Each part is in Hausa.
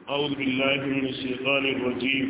أعوذ بالله من الشيطان الرجيم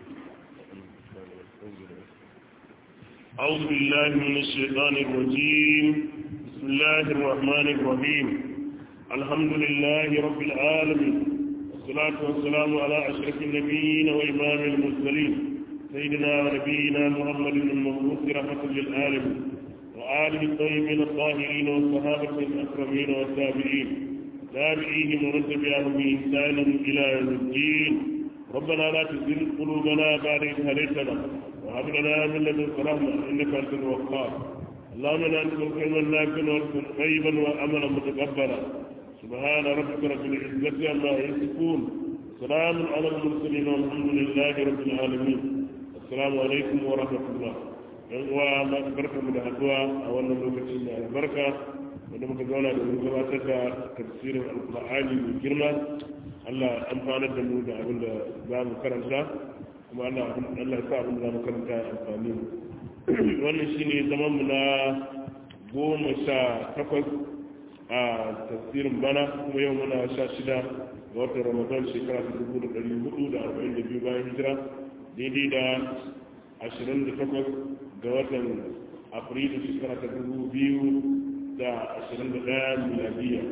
أعوذ بالله من الشيطان الرجيم بسم الله الرحمن الرحيم الحمد لله رب العالمين والصلاة والسلام على أشرف النبيين وإمام المرسلين سيدنا ونبينا محمد المبعوث رحمة للعالمين وآله الطيبين الطاهرين والصحابة الأكرمين والتابعين تابعيهم ومن تبعهم بإحسان إلى يوم الدين ربنا لا تزغ قلوبنا بعد إذ هديتنا وهب لنا من لدنك رحمة إنك أنت الوهاب اللهم لا نسألك علما نافعا ورزقا طيبا وأملا متقبلا سبحان ربك رب العزة عما يصفون سلام على المرسلين والحمد لله رب العالمين السلام عليكم ورحمة الله yan uwa masu barka mu da haduwa a wannan lokacin da albarka wanda muka zauna da mu gabatar da tafsirin alkur'ani mai girma Allah amfanar da mu da abin da za mu karanta kuma Allah Allah ya sa abin da za mu karanta ya amfani mu wannan shine zaman mu na goma sha takwas a tafsirin bana kuma yau muna sha shida ga watan ramadan shekara ta dubu da ɗari hudu da arba'in da biyu bayan hijira daidai da ashirin da takwas ga watan afrilu shekara ta dubu biyu da ashirin da ɗaya miladiya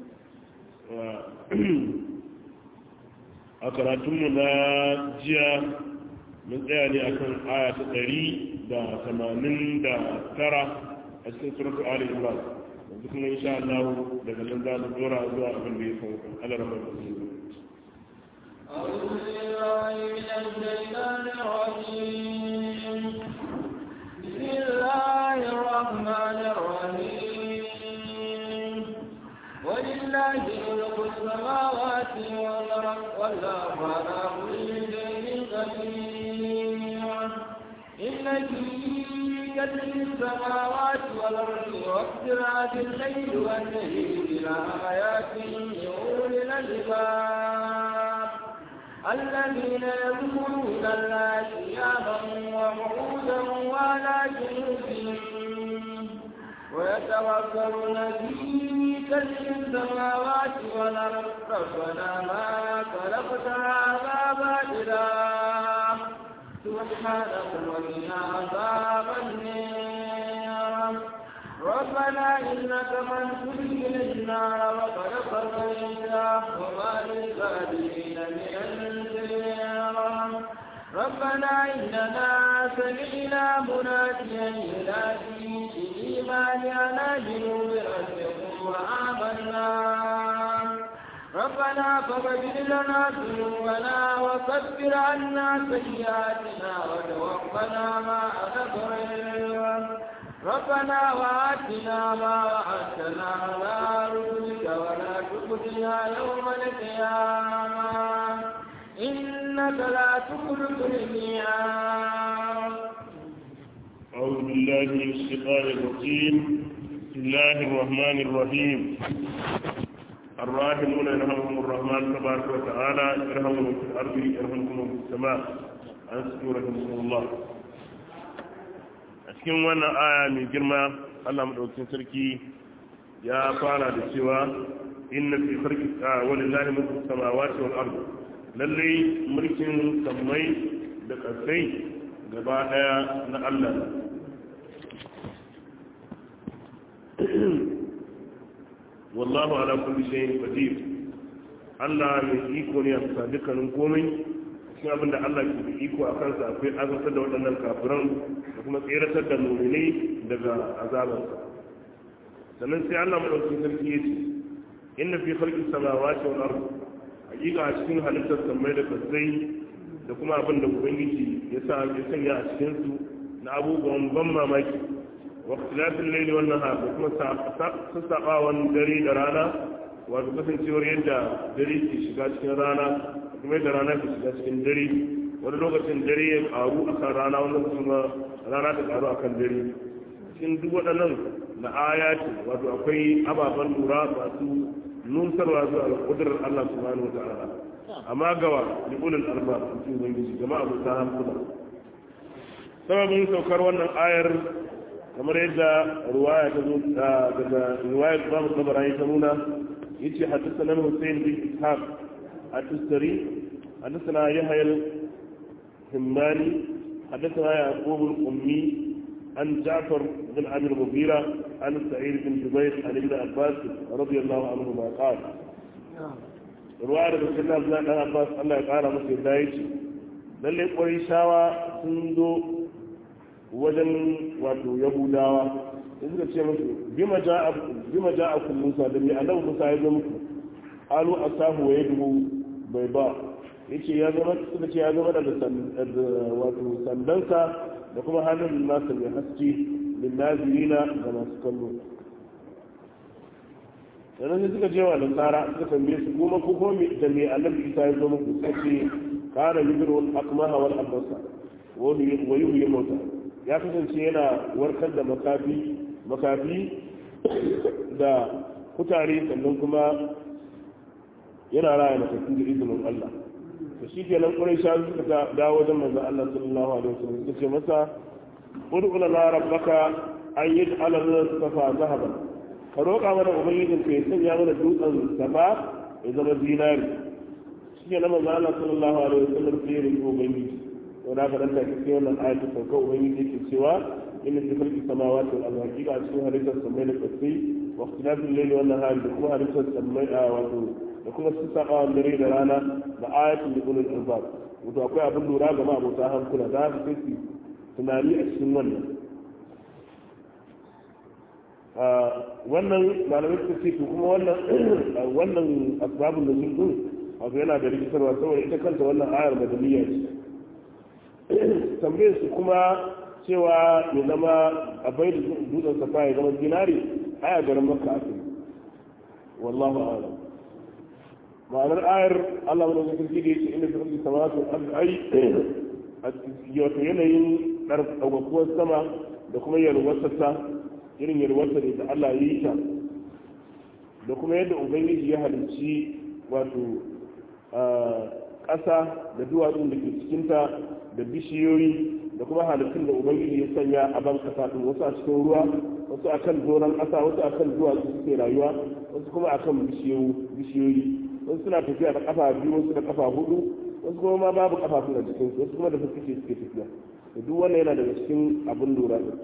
a karatunmu na jiya mun tsaya ne akan aya ta ɗari da tamanin da tara a cikin suratu ali imran yanzu kuma insha Allah daga nan za mu dora zuwa abin da ya sauka alarma da su أعوذ بالله من الشيطان الرجيم بسم الله الرحمن الرحيم ولله ملك السماوات والأرض والله على كل شيء قدير إن في كتب السماوات والأرض واختلاف الليل والنهار لآيات لأولي الألباب الذين يذكرون الله قياما وقعودا وعلى جنوبهم ويتوكلون في كشف السماوات والارض ربنا ما خلقت هذا باطلا سبحانك وقنا عذاب النار ربنا إنك من تدخل النار وقد قضيته وما للظالمين من أنصير ربنا إننا سمعنا مناديا ينادي بالإيمان أن آمنوا بربكم وآمنا ربنا فاغفر لنا ذنوبنا وكفر عنا سيئاتنا وتوفنا مع الأبرار ربنا وآتنا ما وعدتنا على رسلك ولا تخزنا يوم القيامة إنك لا تخلف الميعاد أعوذ بالله من الشيطان الرجيم بسم الله الرحمن الرحيم الراحمون يرحمهم الرحمن تبارك وتعالى يرحمهم في الأرض يرحمكم في السماء أنصتوا رحمكم الله a cikin wannan aya mai girma Allah madaukakin sarki ya fara da cewa inna fi khalqi walillahi mulku samawati wal ard lalle mulkin sammai da kasai gaba daya na Allah wallahu ala kulli shay'in qadir Allah mai iko ne a bisa dukkanin komai cikin abin da Allah ke da iko a kansa akwai azabtar da waɗannan kafiran da kuma tseratar da muminai daga azabarsa sannan sai Allah madaukakin sarki ya ce inna fi khalqis samawati wal ard hakika a cikin halittar samai da kasai da kuma abin da ubangiji ya sa ya sanya a cikin su na abubuwan ban mamaki wa ikhtilafil layli wan nahar da kuma sassaɓawan dare da rana wato kasancewar yadda dare ke shiga cikin rana kuma yadda rana ke shiga cikin dare wani lokacin dare ya karu a kan rana wani lokacin ma rana ta karu a kan dare cikin duk waɗannan na ayati wato akwai ababen lura masu nusarwa zuwa ga kudurar Allah subhanahu wata'ala amma gawa li ulul alba cikin ubangiji jama'a abu ta hankula sababin saukar wannan ayar kamar yadda ruwaya ta zo daga ruwayar Imam Tabarani ta nuna yace haddathana Hussein bin Ishaq التستري حدثنا يحيى الهماني حدثنا يعقوب الأمي عن جعفر بن أبي المغيرة عن سعيد بن جبير عن ابن عباس رضي الله عنهما قال رواية رسول الله بن عباس الله قال مسلم لا يجي lalle ƙwarishawa sun zo wajen wato yahudawa da suka ce musu bima ja a kun musa da mai annabi musa ya zo muku alu asahu wa yadu bai ba yace ya zama suka ce ya zama daga wato sandansa da kuma hannun nasa mai haske lin nazirina ga masu kallo sannan sai suka je wa nasara suka tambaye su kuma ko ko da mai annabi isa ya zo muku suka ce kana yudru al-aqmaha wal abasa wa yuhyi mauta ya kasance yana warkar da makafi makafi da kutare sannan kuma yana raya makafi da izinin Allah to shi ke nan ƙurai sha suka dawo wajen manzo Allah sallallahu alaihi wasallam suka ce masa ud'u lana rabbaka an yaj'ala lana safa zahaban ka roƙa mana ubangijin ka ya sanya mana dutsen safa ya zama zinari shi ke nan manzo Allah sallallahu alaihi wasallam sai ya roƙi ubangiji to da ka danta kike wannan ayatu sauka ubangiji yake cewa inna fi khalqi samawati wal ardi hakika cikin halittar samai da kasai wa ikhtilafil layli wan nahari da kuma halittar samai a wato da kuma sassaƙawan dare da rana da ayatun da ulul albab wato akwai abin lura ga ma'abota hankula za su kai su tunani a cikin wannan wannan malamai suka ce to kuma wannan wannan asbabun da sun wato yana da rikitarwa saboda ita kanta wannan ayar madaniya ce tambayar su kuma cewa ya zama a bai da dutsen safa ya zama zinari aya garin makka ake wallahu a'lam ma'anar ayar Allah wani wajen sarki da ya ce inda su rufe samatu ai wato yanayin ɗaukakuwar sama da kuma yalwatarsa irin yalwatar da Allah ya yi ta da kuma yadda ubangiji ya halicci wato ƙasa da duwatsun da ke cikinta da bishiyoyi da kuma halittun da ubangiji ya sanya a ban ƙasa ɗin wasu a cikin ruwa wasu a kan doron ƙasa wasu a kan duwatsu suke rayuwa wasu kuma a kan bishiyoyi wasu suna tafiya da kafa biyu wasu da kafa hudu wasu kuma ma babu kafa suna cikin wasu kuma da suke suke tafiya da duk wannan yana daga cikin abin lura da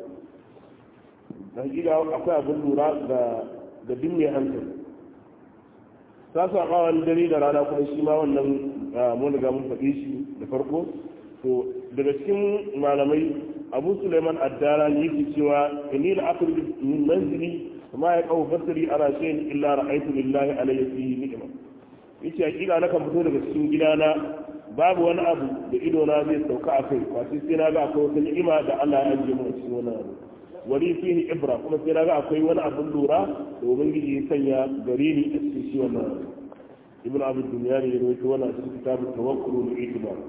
da hakika akwai abin lura da da duk mai hankali sa su akawan dare da rana kuma shi ma wannan mun riga mun faɗi shi da farko to daga cikin malamai abu suleiman addara ne yake cewa inni la akhruju min manzili ma ya qaw basri ala shay'in illa ra'aytu lillahi alayhi fihi ni'ma yace hakika na kan fito daga cikin gidana babu wani abu da ido na zai sauka a kai kwace sai na ga akwai wata ni'ima da Allah ya ajiye mu a cikin wannan abu wali fihi ibra kuma sai na ga akwai wani abun lura da ubangiji ya sanya gare ni a cikin shi wannan abu ibnu abu dunya ne ya rawaito wannan a cikin kitabu tawakkul wa itibar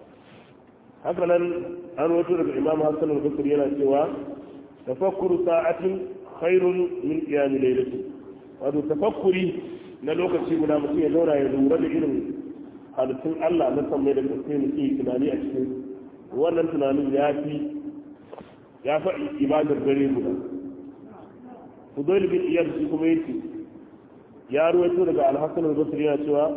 haka nan an rawaito daga imam hassan al-basri yana cewa tafakkuru sa'atin khairun min qiyam laylatin wato tafakkuri na lokaci guda mutum ya zauna ya lura da irin halittun Allah na san mai da kasai mutum yi tunani a cikin wannan tunanin ya fi ya fa ibadar dare guda Fudail bin Iyad shi kuma yake ya ruwaito daga Al-Hasan al-Basri yana cewa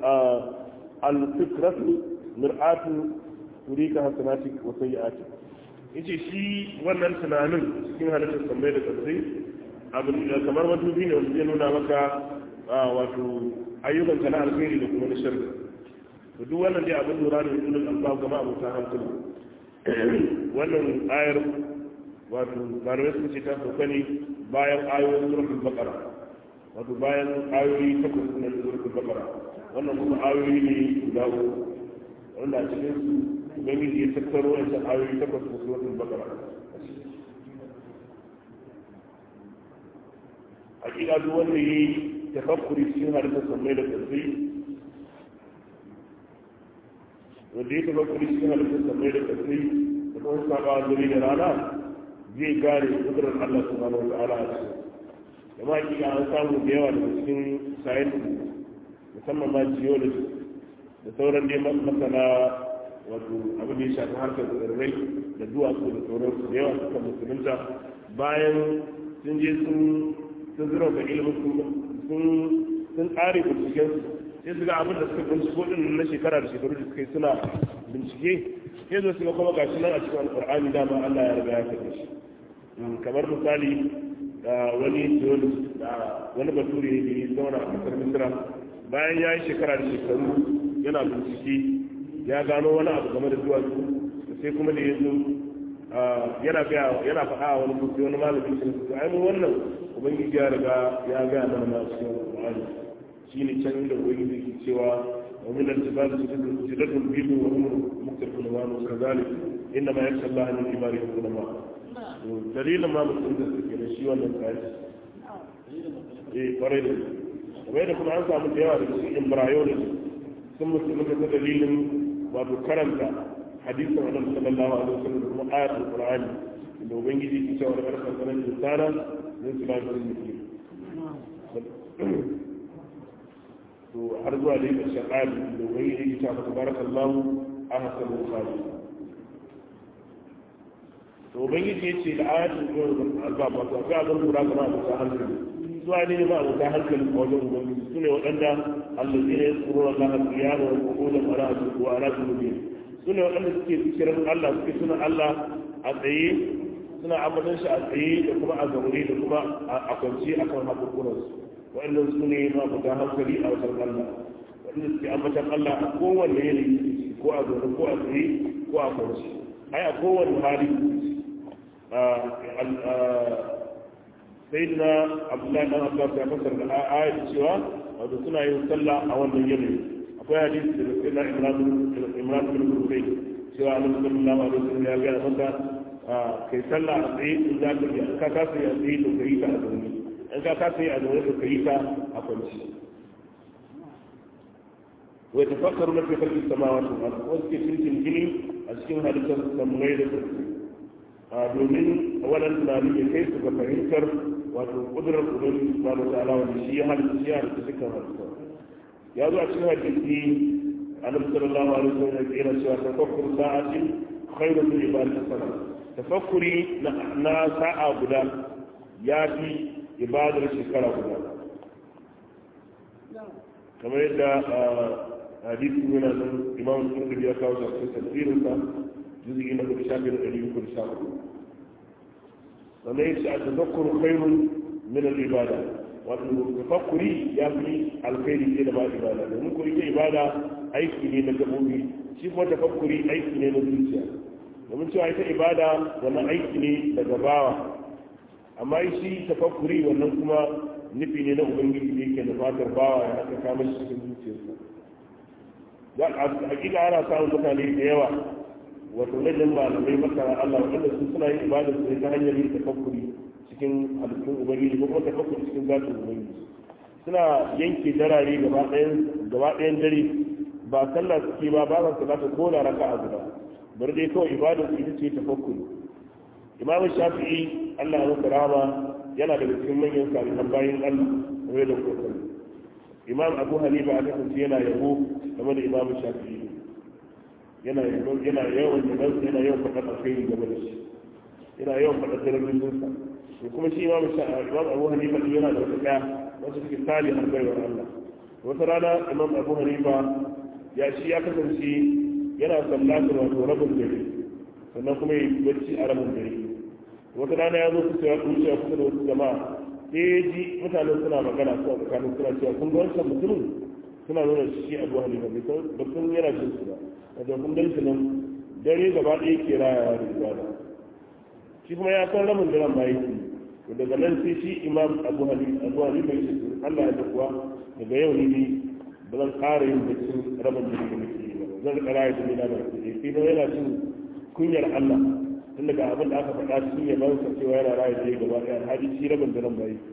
al-fikratu mir'atu turika hasanatik wa sayyi'atik yace shi wannan tunanin cikin halittar sammai da kasai abu kamar madubi ne wanda zai nuna maka wato ayyukan ka na alheri da kuma na sharri to duk wannan dai abin lura da ulul albab gama abota hankali wannan ayar wato malamai sun ce ta sauka ne bayan ayoyin suratul baqara wato bayan ayoyi takwas na suratul baqara wannan kuma ayoyi ne guda uku wanda a cikin su ubangiji ya tattaro wancan ayoyi takwas na suratul baqara hakika duk wanda yayi tafakkuri cikin halittar sammai da ƙarfi wanda ya tafakkuri cikin halittar sammai da ƙarfi da kuma saba dare da rana zai gane kudurar Allah subhanahu wa ta'ala a cikin da ma hakika an samu da yawa daga cikin science musamman ma geology da sauran dai masana wato abin da ya shafi harkar tsirrai da duwatsu da sauransu da yawa suka musulunta bayan sun je sun sun zira ga ilimin sun tsare binciken sai su ga abin da suka binciko din na shekara da shekaru da suka yi suna bincike sai zo su ga kuma gashi nan a cikin alƙur'ani dama Allah ya riga ya kaɗe shi kamar misali wani wani bature ne ya zauna a ƙasar misira bayan ya yi shekara da shekaru yana bincike ya gano wani abu game da duwatsu sai kuma da ya zo yana gaya yana faɗa a wani mutum wani malamin shi su ai mu wannan ubangiji ya riga ya gaya mana na cikin alƙur'ani shine can inda ubangiji ke cewa wa min al-jibali jidatun bidu wa hum muktarifun wa hum kadhalik inna ma yakhsha Allah min ibadihi ulama dalilin ma mutum da suke da shi wannan kayan eh kwarai da kamar da kuma an samu da yawa da cikin embryology sun musulmi da dalilin wato karanta hadisin annabi sallallahu alaihi wasallam kuma ayatul qur'ani da ubangiji ke cewa da karfan sanan insana min sulaiman muslim to har zuwa da yake shaqali da ubangiji ke cewa tabarakallahu ahsanul khaliqin to ubangiji ya ce da ayatul albab wato akwai abin lura ga ma'abuta hankali zuwa ne ma'abuta hankali a wajen ubangiji su ne waɗanda allazi ne su ruwa Allah qiyama wa qu'udan wa ra'atu wa ra'atu mubin su ne waɗanda suke zikirin Allah suke suna Allah a tsaye suna ambatan shi a tsaye da kuma a zaure da kuma a kwance akan haƙurƙuransu waɗannan su ne ma'abuta hankali a wajen Allah waɗanda suke ambatan Allah a kowanne yanayi ko a zaure ko a tsaye ko a kwance ai a kowane hali sayyidina abdullahi dan abbas ya fasar da ayat cewa wato suna yin sallah a wannan yanayi akwai hadisi da sayyidina imran imran bin husayn cewa annabi sallallahu alaihi wasallam ya ga maka kai sallah a tsaye in za ka yi ka kasa yi a tsaye to kai ta a zaune in ka kasa yi a zaune to kai ta a kwanci wa tafakkaruna fi khalqis samawati wal ardi wasu ke cikin gini a cikin halittar sammai da ƙarfi a domin wannan tunanin ya kai su ga fahimtar wato kudurar ubangiji subhanahu wa ta'ala wanda shi ya halitta shi ya halitta dukkan halitta ya zo a cikin hadisi annabi sallallahu alaihi wasallam ya kira cewa tafakkur sa'atin khairu min ibadati sana tafakkuri na sa'a guda ya fi ibadar shekara guda kamar yadda hadisi yana nan imam turkuri ya kawo shi a tafsirinsa juzi na kudu shafi da ɗari uku da sha uku sannan ya ce a tafakkuru khairun min al-ibada wato tafakkuri ya fi alkhairi ke da ba ibada domin kuri ke ibada aiki ne na gabobi shi kuma tafakkuri aiki ne na zuciya domin cewa ita ibada wannan aiki ne daga bawa amma shi tafakkuri wannan kuma nufi ne na ubangiji da yake da fatar bawa ya haka kama shi cikin zuciyarsa hakika ana samun mutane da yawa wato rajin malamai masara Allah wanda su suna yin ibada su ta hanyar yin tafakkuri cikin halittun ubangiji ko kuma tafakkuri cikin zatin ubangiji suna yanke darare gaba ɗayan dare ba sallah suke ba ba sa salata ko da raka a guda bari dai kawai ibada su ita ce tafakkuri imamu shafi'i Allah ya masa rahama yana daga cikin manyan salihan bayan Allah kamar da kokari imam abu hanifa a kasance yana yabo game da imam shafi'i yana yana yawan yaban yana yawan faɗa alkhairi game da shi yana yawan faɗa darajojinsa to kuma shi imam imam abu hanifa din yana da wata ɗaya wacce take sali har baiwar Allah wata rana imam abu hanifa ya shi ya kasance yana sallatar wato rabin dare sannan kuma ya yi bacci a rabin dare wata rana ya zo kusa ya wuce kusa da wasu jama'a sai ya ji mutanen suna magana suna tsakanin suna cewa kun ga wancan mutumin suna nuna shi abu halifa bai san ba sun yana jin su ba wato kun gan shi nan dare gaba ɗaya ke rayawa da ibada shi kuma ya san ramin daren ma yake to daga nan sai shi imam abu halifa abu halifa ya ce Allah ya kuwa daga yau ne ni ba zan ƙara yin baccin rabin dare da nake yi ba zan riƙa raya da nina da ke sai dai yana jin kunyar Allah tun daga abin da aka faɗa cikin yaban sa cewa yana raya da gaba ɗaya alhaji shi rabin daren ba yake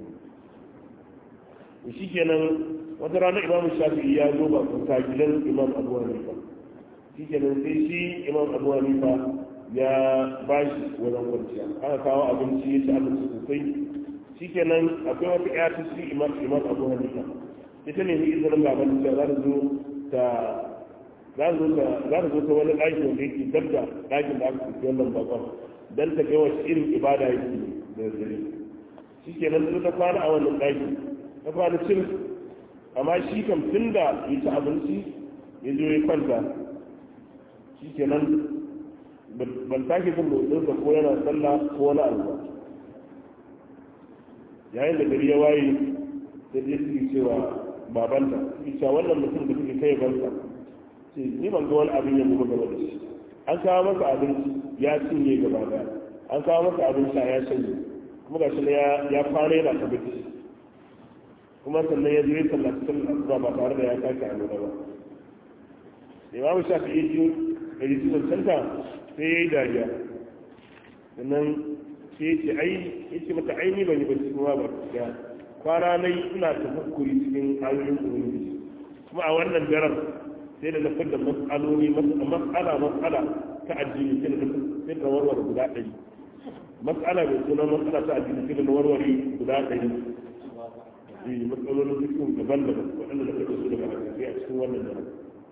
shi kenan wata rana imam shafi'i ya zo ba kusa gidan imam abu hanifa shi kenan sai shi imam abu hanifa ya ba shi wajen kwanciya aka kawo abinci ya ci abinci sosai shi kenan akwai wata ƴa ta shi imam abu hanifa ita ne ni izinin baban ta za ta zo ta za ta zo ta wani ɗaki wanda yake dab da ɗakin da aka fi wannan bakon don ta ga wasu irin ibada yake da dare shi kenan ta kwana a wannan ɗaki ta kwana cin amma shi kam tun da ya ci abinci ya zo ya kwanta shi kenan ban sake jin motsinsa ko yana sallah ko wani abu ba yayin da gari ya waye sai dai suke cewa babanta suke cewa wannan mutum da suke kai bansa ce ni ban ga wani abin ya gaba gaba da shi an kawo masa abinci ya cinye gaba daya an kawo masa abin sha ya shanye kuma ga shi ya kwana yana ta bacci kuma sannan ya zai sallaci sallar asuba ba tare da ya sake a nuna ba imamu shafi iya ji da yi cikin canta sai ya yi dariya sannan sai ya ce ai ya ce mata aini ban yi bacci kuma ba ya kwana na yi ina tafakkuri cikin ayoyin ubangiji kuma a wannan daren sai da nufin da mas'aloli mas'ala mas'ala ta addini sai da sai da warware guda ɗari mas'ala mai suna mas'ala ta addini sai da warware guda ɗari eh matsalolin cikin daban-daban waɗanda da kake so daga hadisi a cikin wannan daren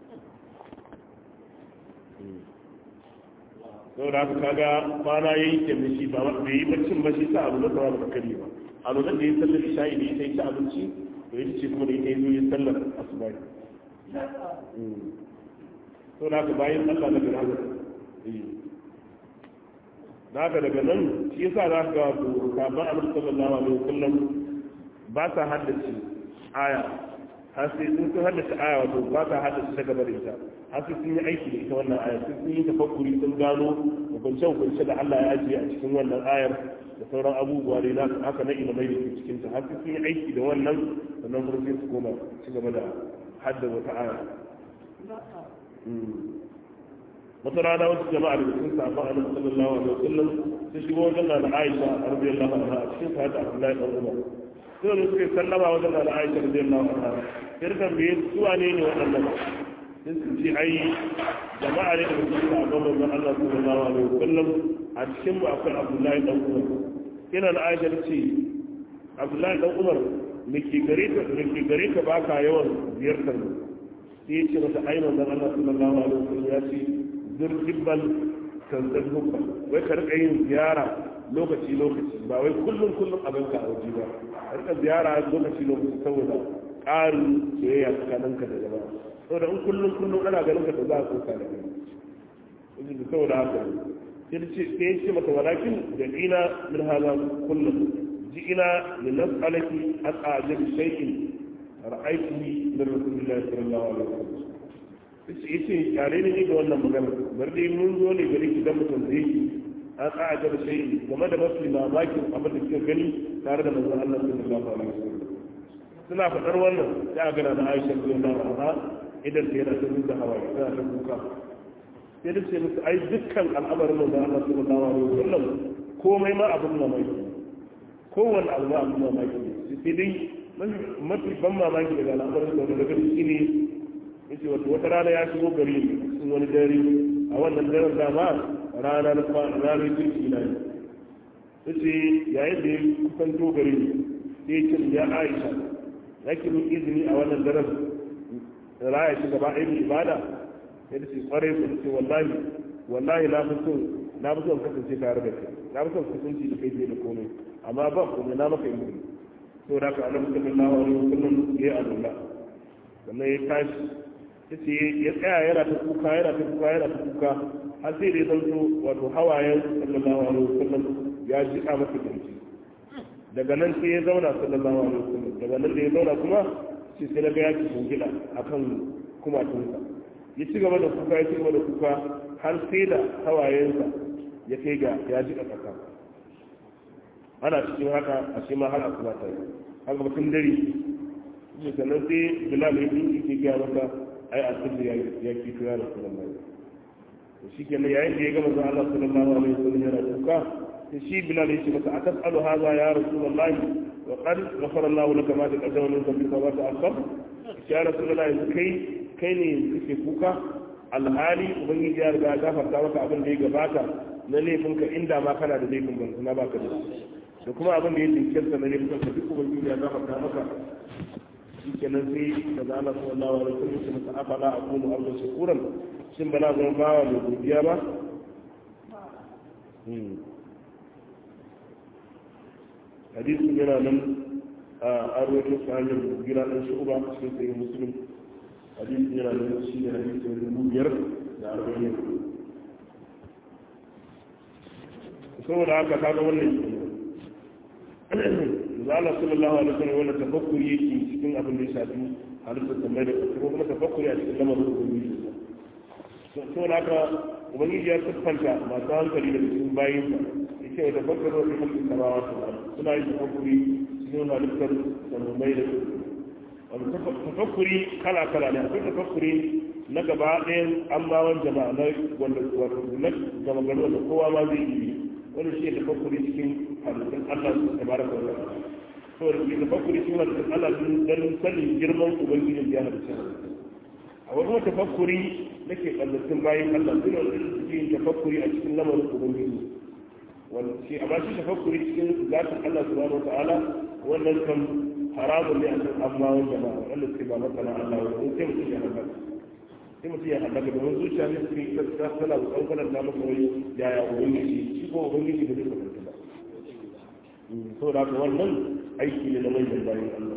sau da haka kaga kwana ya yi kyanne shi ba bai yi baccin ba shi sa abu na tsawa ba kare ba a lokacin da ya sallar isha'i da ita ya ci abinci to ya ce kuma da ita ya zo ya sallar asuba sau da haka bayan allah na gina haka na haka daga nan shi yasa za ka ga wato kafin amur sallallahu alaihi wasallam ba sa haddace aya har sai sun sun haddace aya wato ba sa haddace ta gaba da ita har sai sun yi aiki da ita wannan ayar sun yi tafakkuri sun gano hukunce hukunce da Allah ya ajiye a cikin wannan ayar da sauran abubuwa da na haka na ilimai da ke cikin ta har sai sun yi aiki da wannan sannan kuma sai su koma ci gaba da hadda wata aya wata rana wasu jama'a da cikin sabon annabi sallallahu alaihi wasallam sun shigo wajen da Aisha radiyallahu anha a cikin sahih Abdullahi dan Umar sai da suka sallama wajen da Aisha radiyallahu anha sai da tambaye su wane ne waɗannan sun su ce ai jama'a ne da mutum da abin manzon Allah sallallahu alaihi wasallam a cikin mu akwai Abdullahi dan Umar ina da Aisha ce Abdullahi dan Umar me ke gare ka me ke gare ka baka yawan ziyartar mu sai ya ce mata ai manzon Allah sallallahu alaihi wasallam ya ce zurjibal tanzan hukka wai ka rika yin ziyara lokaci lokaci ba wai kullum kullum a ganka a waje ba a rika ziyara lokaci lokaci saboda ƙarin soyayya tsakaninka da jama'a saboda in kullum kullum ana ganin ka da za a koka da kai wajen da saboda haka sai da ce sai ya ce mata walakin da ina min hada kullum ji ina min nas'alaki an a'jab shay'in ra'aytuhi min rasulillahi sallallahu alaihi wasallam sai ce yare ne da wannan magana bar dai mun zo ne gari ki dan mutum zai ki an a'jab shay'in game da mafi mamakin abin da kika gani tare da manzon Allah sallallahu alaihi wasallam suna faɗar wannan sai a gana da Aisha radiyallahu anha idan ta yana ta da hawaye tana ta kuka sai da ce musu ai dukkan al'amarin da Allah sallallahu alaihi wasallam komai ma abin mamaki kowanne abu ma abin mamaki sai dai mafi ban mamaki daga al'amarin da daga gari shine yace wato wata rana ya shigo gari cikin wani dare a wannan daren dama rana na ranar kirki na ne yace yayin da ya kusanto gari sai ya ce ya Aisha yake min izini a wannan daren raya shi gaba ɗaya ibada ya da ce kwarai ku ce wallahi wallahi na fi son na fi son kasance tare da kai na fi son kusanci da kai fiye da komai amma ba komai na maka izini to da ka annabi sallallahu alaihi wasallam ya yi azalla sannan ya tashi ya ce ya tsaya yana ta kuka yana ta kuka yana ta kuka har sai da ya zanto wato hawayen sallallahu alaihi wasallam ya jiƙa masa kirji daga nan sai ya zauna sallallahu alaihi wasallam daga nan da ya zauna kuma sai sai daga ya ci shingida akan kumatunsa ya ci gaba da kuka ya ci gaba da kuka har sai da hawayensa ya kai ga ya ji ƙasa ana cikin haka a shi ma har a kuma ta yi haka batun dare shi sannan sai bilal ya yi ke gaya maka ai a sirri ya ki tura da sunan mai shi kenan yayin da ya gama zuwa Allah sallallahu alaihi wasallam yana kuka shi bilal ya ce masa a tasalu haza ya rasulullahi wa qad ghafara Allah laka ma taqaddama min dhanbika wa ta'akhkhar ya rasulullahi yanzu kai kai ne kake kuka alhali ubangiji ya riga ya gafarta maka abin da ya gabata na laifinka inda ma kana da laifin ban na baka da da kuma abin da ya jinkirta na laifin ka duk ubangiji ya gafarta maka shi kenan sai daga Allah sallallahu alaihi wasallam ya masa afala aqulu abdan shakuran shin bana zama bawa mai godiya ba hadisin yana nan a rawaito su hanyar gira ɗan shu'uba cikin tsayin musulun hadisi yana da shi ne hadisi na dubu biyar da arba'in saboda haka kaga wannan zala sallallahu alaihi wasallam wannan tafakkuri yake cikin abin da ya shafi halittar tambayar da ko kuma tafakkuri a cikin lamarin ubangiji saboda haka ubangiji ya siffanta masu hankali da cikin bayin sa yake da tafakkuri wasu mulkin samawa su suna yin tafakkuri cikin halittar sammai da wani tafakkuri kala kala ne akwai tafakkuri na gaba ɗayan ambawan jama'a na wanda na gama gari wanda kowa ma zai yi wani shi da tafakkuri cikin halittun Allah su tabaraka wa ta'ala to da ke tafakkuri cikin halittun Allah dan sanin girman ubangijin da ya halitta a wani kuma tafakkuri na ke kallatin bayan Allah suna da suke yin tafakkuri a cikin lamarin ubangiji wanda shi amma shi tafakkuri cikin zatin Allah subhanahu wa ta'ala wannan kan haramun ne a cikin ammawan jama'a wanda suke ba masana Allah wa sai mutum ya halaka sai mutum ya halaka domin zuciya ne suke ita ta tana da kankanar ta masa wani yaya ubangiji shi ko ubangiji da zai kasance ba so da haka wannan aiki ne na manyan bayan Allah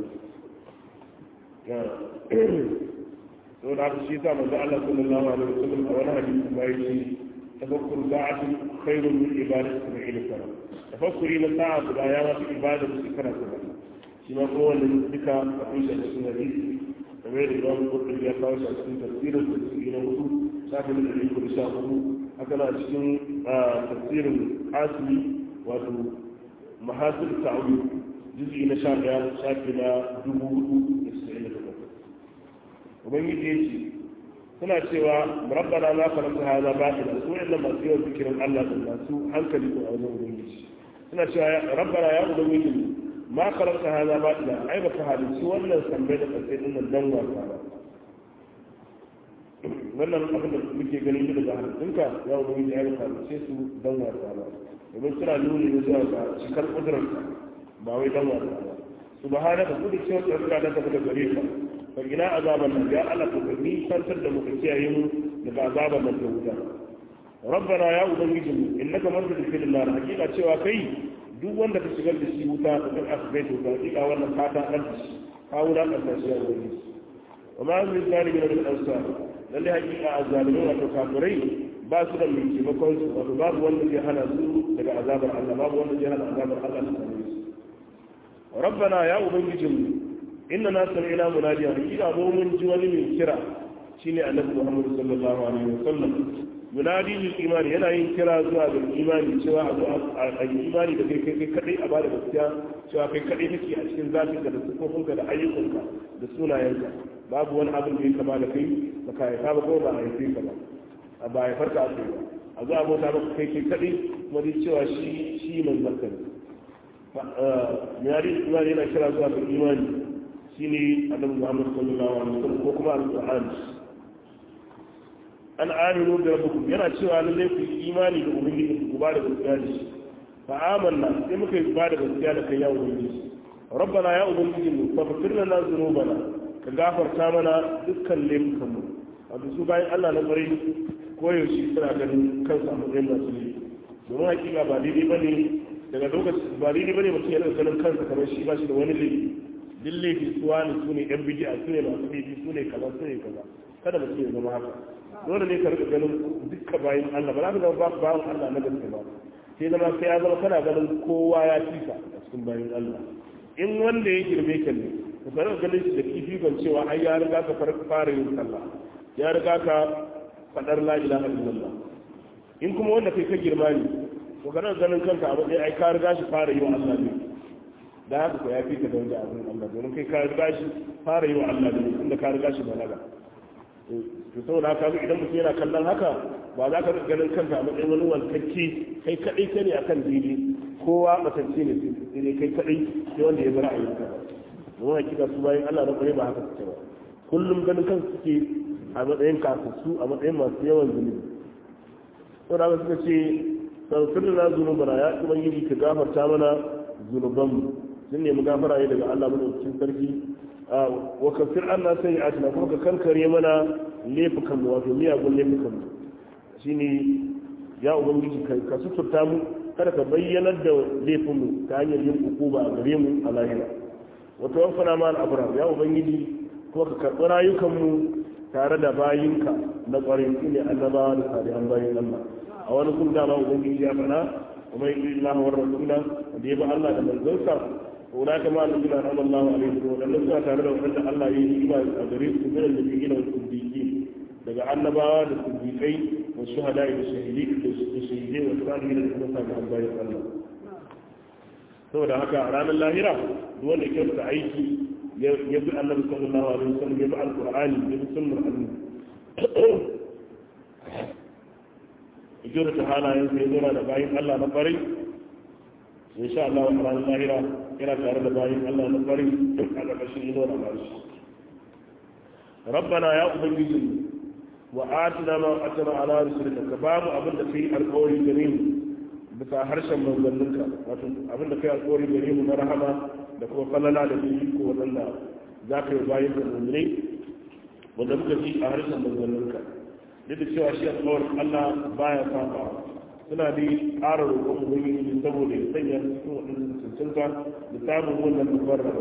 so da haka shi sa manzo Allah sallallahu alaihi wasallam a wani hadisi ma yake tafakkur sa'atin khairun min ibadati sab'ina sana tafakkuri na sa'a guda ya ma fi ibada da shekara saba'in shi ma kuma wannan duka akwai shi a cikin hadisi kamar yadda imam qurtubi ya kawo shi a cikin tafsirin tafsiri na hudu shafi na ɗari kudu sha hudu haka na cikin tafsirin asili wato mahasir ta'awi juz'i na sha ɗaya shafi na dubu hudu da sa'in da takwas ubangiji ya ce suna cewa rabbana ma karanta hada batila su wa'annan masu yawan zikirin Allah da masu hankali ko a wajen ubangiji suna cewa rabbana ya ubangiji ma karanta hada batila ai baka halicci wannan sambai da kasai din nan dan wasa ba wannan abin da muke ganin daga halittunka ya ubangiji ya baka halicce su dan wasa ba domin suna nuni da zuwa ga cikar kudurarka ba wai dan wasa ba subhanaka kudu cewa tsarka da tafi da gare ka fa ina azaban nan ya Allah ka ni tantar da muka kiyaye mu daga azaban nan da wuta rabbana ya ubangiji mu innaka man tudkhil nar hakika cewa kai duk wanda ka shigar da shi wuta ka kan asbai to ka hakika wannan fata dan shi ka wuda ka tashi ya ubangiji wa ma min zalimin min ansar lalle hakika azzalimin wato kafirai ba su da mai taimakon su wato babu wanda zai hana su daga azabar Allah babu wanda zai hana azabar Allah ta same su rabbana ya ubangijinmu inna na sami'na munadiya hakika mu mun ji wani mai kira shine annabi Muhammad sallallahu alaihi wasallam munadi lil imani yana yin kira zuwa ga imani cewa a zo a yi imani da kai kai kadai a bada gaskiya cewa kai kadai kake a cikin zafinka da sufofinka da ayyukanka da sunayenka babu wani abin da ya kama da kai ba ka haifa ba ko ba a haife ka ba a ba haifar ka a kai ba a zo a bauta maka kai kai kadai kuma dai cewa shi shi manzon ka ne munadi lil imani yana kira zuwa ga imani shine annabi Muhammad sallallahu alaihi wasallam ko kuma alqur'ani an aminu da rabbukum yana cewa lalle ku yi imani da ubangiji ku ba da gaskiya da shi fa amanna sai muka yi ba da gaskiya da kai ya ubangiji rabbana ya ubangiji mu fa fakir lana dhunubana ka gafarta mana dukkan laifukan mu wato su bayan Allah na kwarai koyaushe suna ganin kansu a matsayin masu laifi domin hakika ba daidai bane daga lokaci ba daidai bane mutum ya ganin kansa kamar shi ba shi da wani laifi duk laifi suwa ne su ne yan bidi'a su ne masu laifi su ne kaza su ne kaza kada mutum ya zama haka dole ne ka rika ganin dukka bayan Allah ba za ka zama bayan Allah na gaske ba sai zama sai ya zama kana ganin kowa ya fika a cikin bayan Allah in wanda ya girme ka ne ka fara ganin shi da kifikon cewa ai ya riga ka fara yin sallah ya riga ka fadar la ilaha illallah in kuma wanda kai ka girma ne to ka rika ganin kanka a matsayin ai ka riga shi fara yi wa Allah ne da haka ko ya fi ka daraja abin Allah domin kai ka riga shi fara yi wa Allah ne inda ka riga shi balaga to saboda haka idan mutum yana kallon haka ba za ka ganin kanka a matsayin wani wankacce kai kadai ka ne akan dini kowa matacce ne sai dai kai kadai sai wanda ya bar ayyuka don hakika su bayan Allah na kware ba haka suke ba kullum ganin kansu suke a matsayin kasassu a matsayin masu yawan zunubi saboda haka suka ce sauƙin na zunubana ya ubangiji ka gafarta mana zunubanmu sun nemi gafara ne daga Allah madaukakin sarki wa kafir Allah sai ya atina kuma ka kankare mana laifukan mu wato miyagun laifukan mu shine ya ubangiji ka suturta mu kada ka bayyanar da laifin mu ta hanyar yin hukuma a gare mu a lahira wa tawaffana ma al-abrar ya ubangiji ko ka karɓi rayukanmu tare da bayinka na ƙwarin su ne annabawa da salihan bayin Allah a wani kun dama ubangiji ya faɗa kuma yi Allah wa rasula da ya ba Allah da manzonsa ko na kama da gina na Allah alaihi wa sallam suna tare da wanda Allah ya yi ba a gare su min da gina siddiqi daga annabawa da siddiqai wa shuhada da shahidi da shahidai wa salihin da kuma salihan bayin Allah saboda haka a ranar lahira duk wanda ke da aiki ya bi annabi sallallahu alaihi wasallam ya bi alqur'ani ya bi sunnar annabi ijira ta halayen sai yana da bayin Allah na farai insha Allah wa ranar lahira yana tare da bayin Allah na farai a ƙarƙashin ido na barshi rabbana ya ubangiji wa atina ma atana ala rusulika ka ba mu abin da kai alƙawari gare mu bisa harshen manzanninka wato abin da kai alƙawari gare mu na rahama da kuma falala da su ko waɗanda za ka yi bayan da mummune wanda muka ji a harshen manzanninka duk da cewa shi alƙawar Allah baya saba suna da ƙara roƙon ubangiji saboda ya sanya cikin waɗannan cancanta da samun wannan babbar raba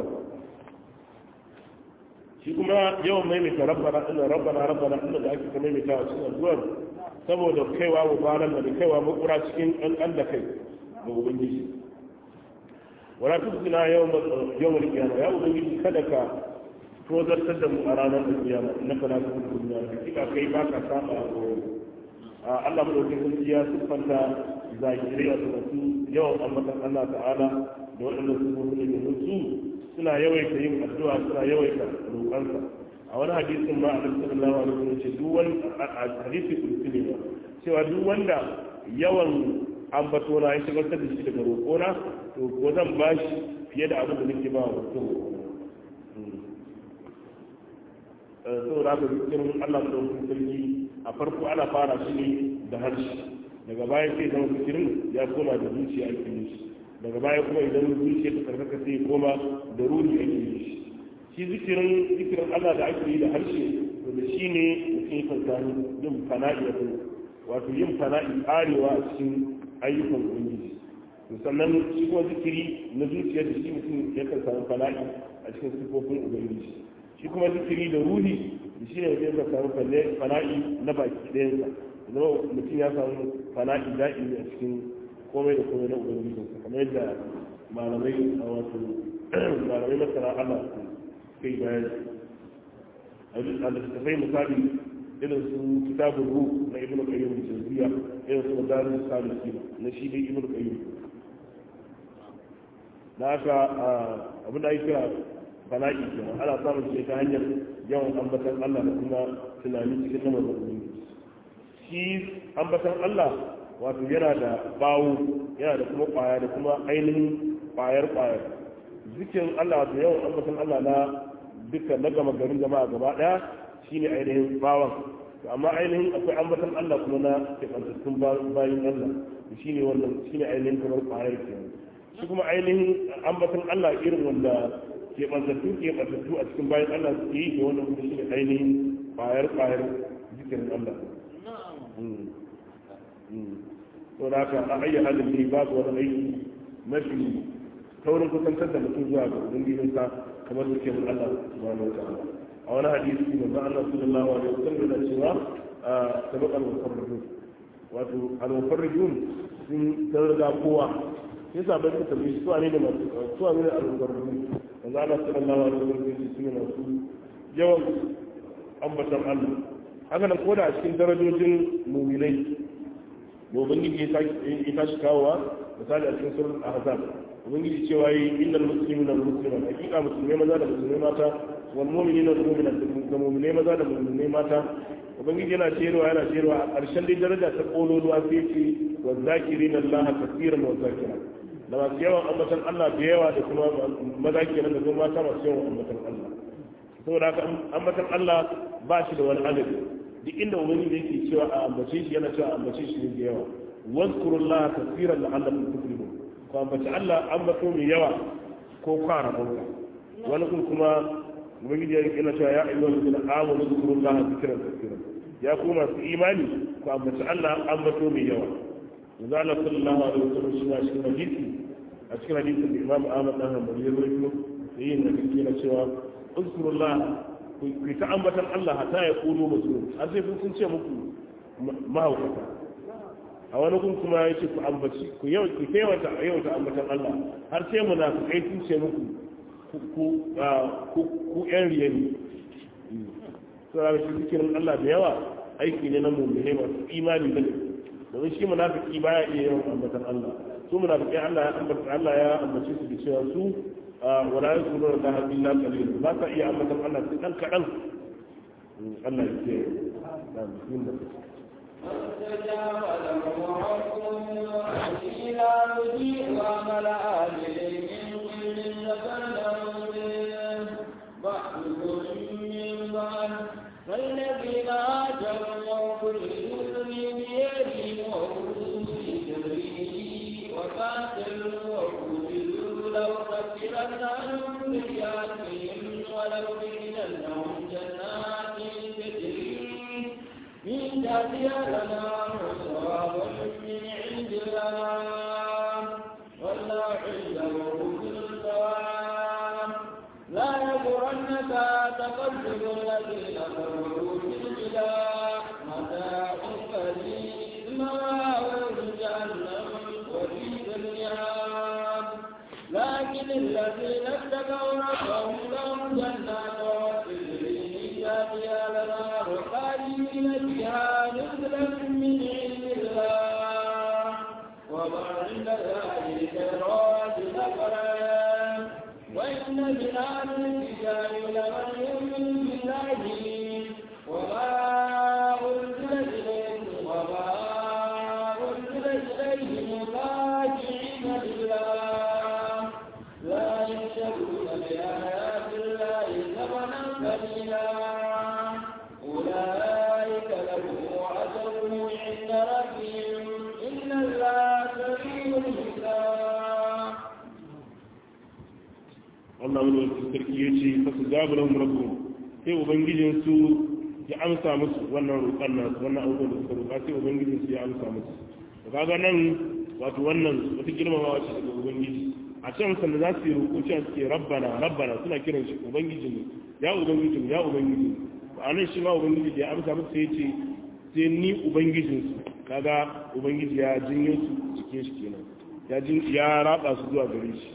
shi kuma yawan maimaita rabbana ina rabbana rabbana ina da ake maimaita a cikin addu'ar saboda kaiwa mubarak da kaiwa makura cikin ƙanƙan da kai ga ubangiji wala tusina yawmal qiyama ya ubangiji kada ka tozartar da mu a ranar qiyama innaka la tukhlifu al-mi'ad hakika kai ba ka saba a Allah madaukakin sarki ya siffanta zakirai a masu yawan ambatan Allah ta'ala da waɗanda su zo ne da su suna yawaita yin addu'a suna yawaita roƙansa a wani hadisin ma a sallallahu alaihi wasallam ce duk wani hadisi kursi ne cewa duk wanda yawan ambato na ya shigar da shi daga roƙona to ko zan ba shi fiye da abin da nake ba wa mutum saboda haka zikirin Allah da wasu sarki a farko ana fara shi ne da harshe daga baya sai zama zikirin ya koma da zuciya ake yi shi daga baya kuma idan zuciya ta karkaka sai koma da ruhi ake yi shi shi zikirin zikirin Allah da ake yi da harshe to da shi ne mutum kan samu yin fana'i a wato yin fana'i karewa a cikin ayyukan ubangiji to sannan shi kuma zikiri na zuciya da shi mutum ya kan samu fana'i a cikin sifofin ubangiji shi kuma zikiri da ruhi da shi ne mutum ya samu fana'i na baki ɗayansa zama mutum ya samu fana'i da'imi a cikin komai da komai na ubangiji kamar yadda malamai a wato malamai masana Allah kai bayani a littattafai misali irin su kitabun ruh na ibnu qayyim al-jawziyya irin su madaris salihin na shi dai ibnu qayyim da haka abin da ake kira bala'i kenan ana samun shi ta hanyar yawan ambatan Allah da kuma tunani cikin lamarin ubangiji shi ambatan Allah wato yana da bawo yana da kuma kwaya da kuma ainihin kwayar kwayar zikin Allah wato yawan ambatan Allah na duka na gama garin jama'a gaba daya shine ainihin bawan to amma ainihin akwai ambatan Allah kuma na kebantattun bayin Allah shine wannan shine ainihin kamar kwayar kenan shi kuma ainihin ambatan Allah irin wanda kebantattu kebantattu a cikin bayan Allah su yi da wannan kuma shine ainihin kwayar kwayar zikirin Allah to da haka a ayyana halin ne babu wani aiki mafi taurin kusantar da mutum zuwa ga ubangijinsa kamar zikirin Allah subhanahu wa ta'ala a wani hadisi manzo Allah sallallahu alaihi wasallam yana cewa sabaq al-mufarridun wato al-mufarridun sun tarda kowa sai sabai suka tambaye su ne da masu su ne da al-mufarridun manzo Allah sallallahu alaihi wasallam su ne masu yawan ambatan Allah haka nan koda a cikin darajojin mu'minai da ubangiji ya tashi kawowa misali a cikin surat ahzab ubangiji cewa yi innal muslimina wal muslimat hakika musulmai maza da musulmai mata wal mu'minina wal mu'minat da mu'minai maza da mu'minai mata ubangiji yana cewa yana cewa a ƙarshen dai daraja ta kololuwa sai ce wa zakirina allaha kaseeran wa zakira da masu yawan ambatan Allah da yawa da kuma maza kenan da kuma mata masu yawan ambatan Allah saboda haka ambatan Allah ba shi da wani adadi duk inda ubangiji yake cewa a ambace shi yana cewa a ambace shi ne da yawa wazkurullaha kaseeran la'allakum tuflihun ko ambaci Allah ambato mai yawa ko kwara bauta wani kun kuma ubangiji ya yana cewa ya ayyuhal ladina amanu zkurullaha zikran kaseeran ya ku masu imani ko ambaci Allah ambato mai yawa yanzu Allah sallallahu alaihi wasallam shi na cikin hadisi a cikin hadisin da Imam Ahmad dan Hanbali ya rawaito da yin da kake na cewa uzkurullah ku ta ambatan Allah hatta ya kuno musu har sai kun ce muku mahaukata a wani kun kuma ya ce ku ambaci ku yau ku kaiwata yau ta ambatan Allah har sai munafikai sun ce muku ku ku ku yan riya ne sai shi zikirin Allah da yawa aiki ne na mu'mini masu imani da domin shi munafiki baya iya yawan ambatan Allah su munafikai Allah ya ambata Allah ya ambace su da cewa su wala yakununa da illa qalil ba ka iya ambatan Allah sai dan kadan Allah ya ce da bismillah فاستجاب لهم ربهم إلى مجيء وعمل آمل من كل ذكر بعضكم من بعض فالذين هاجروا وكلوا من ديارهم وكلوا في سبيله وقاتلوا وقتلوا لأكفرن عنهم سيئاتهم ولأدخلنهم جنات تجري من تحتها الأنهار ثوابا من عند الله والله عنده حسن الثواب لا يغرنك تقلب الذين كفروا في البلاد متاع قليل مواويل جهنم وبئس المهاد لكن الذين اتقوا ربهم لهم جنات تجري من تحتها الانهار خالدين فيها نزلا من عند الله وما عند الله خيرات نفرا وإن من أهل الكتاب لمن يؤمن بالله وما أنزل إليكم وما أنزل إليهم راجعين لله لا يشترون بآيات الله ثمنا قليلا أولئك لهم أجرهم عند ربهم إن الله سريع الحساب Allah wani wasu sarki ya ce fasu zabulan rabu sai ubangijinsu ya amsa musu wannan roƙon nasu wannan abubuwan da suka roƙa sai ubangijinsu ya amsa musu da kaga nan wato wannan wata girmamawa ce daga ubangiji a can sanda za su yi roƙo cewa suke rabbana rabbana suna kiran shi ubangijinmu ya ubangijinmu ya ubangijinmu a nan shi ma ubangiji da ya amsa musu sai ya ce sai ni ubangijinsu kaga ubangiji ya jinyo su cikin shi kenan ya jin ya raba su zuwa gare shi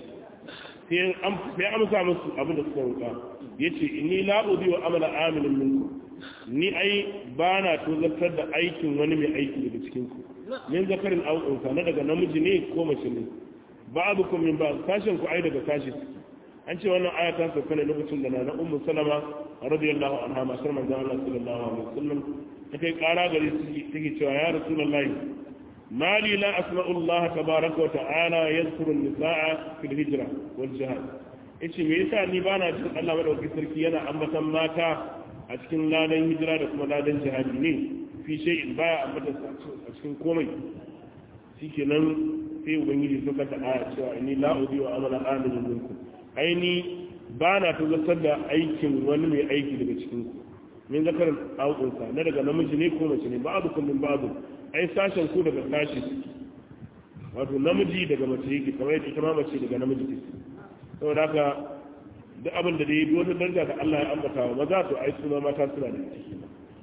sai amsa musu abin da suka roƙa ya ce inni la'udi wa amala amilin minku ni ai ba na tozartar da aikin wani mai aiki daga cikinku min zakarin au'unsa na daga namiji ne ko mace ne ba abu kun min ba sashen ku ai daga sashi an ce wannan aya ta sauka ne lokacin da na na ummu salama radiyallahu anha masar manzon Allah sallallahu alaihi wasallam ta kai kara gari take cewa ya rasulullahi ما لي لا أسمع الله تبارك وتعالى يذكر النساء في الهجرة والجهاد إيش ميسا نبانا جل الله ودعو كسركي ينا أمتا ماتا أتكن لا دين هجرة لكم لا دين جهاد ني في شيء بايا أمتا أتكن كومي سيكي نم في وبنجي سكة آية سواء إني لا أضيع عمل آمن منكم أيني بانا تزسد أيكم ونمي أيكي لبتكنكم min zakarin aukunsa na daga namiji ne ko mace ne ba'adu kullum ba'adu ai sashen ku daga sashi wato namiji daga mace yake kamar yadda ita ma mace daga namiji take saboda haka duk abin da dai wata daraja da Allah ya ambata wa maza to ai suna mata suna da ciki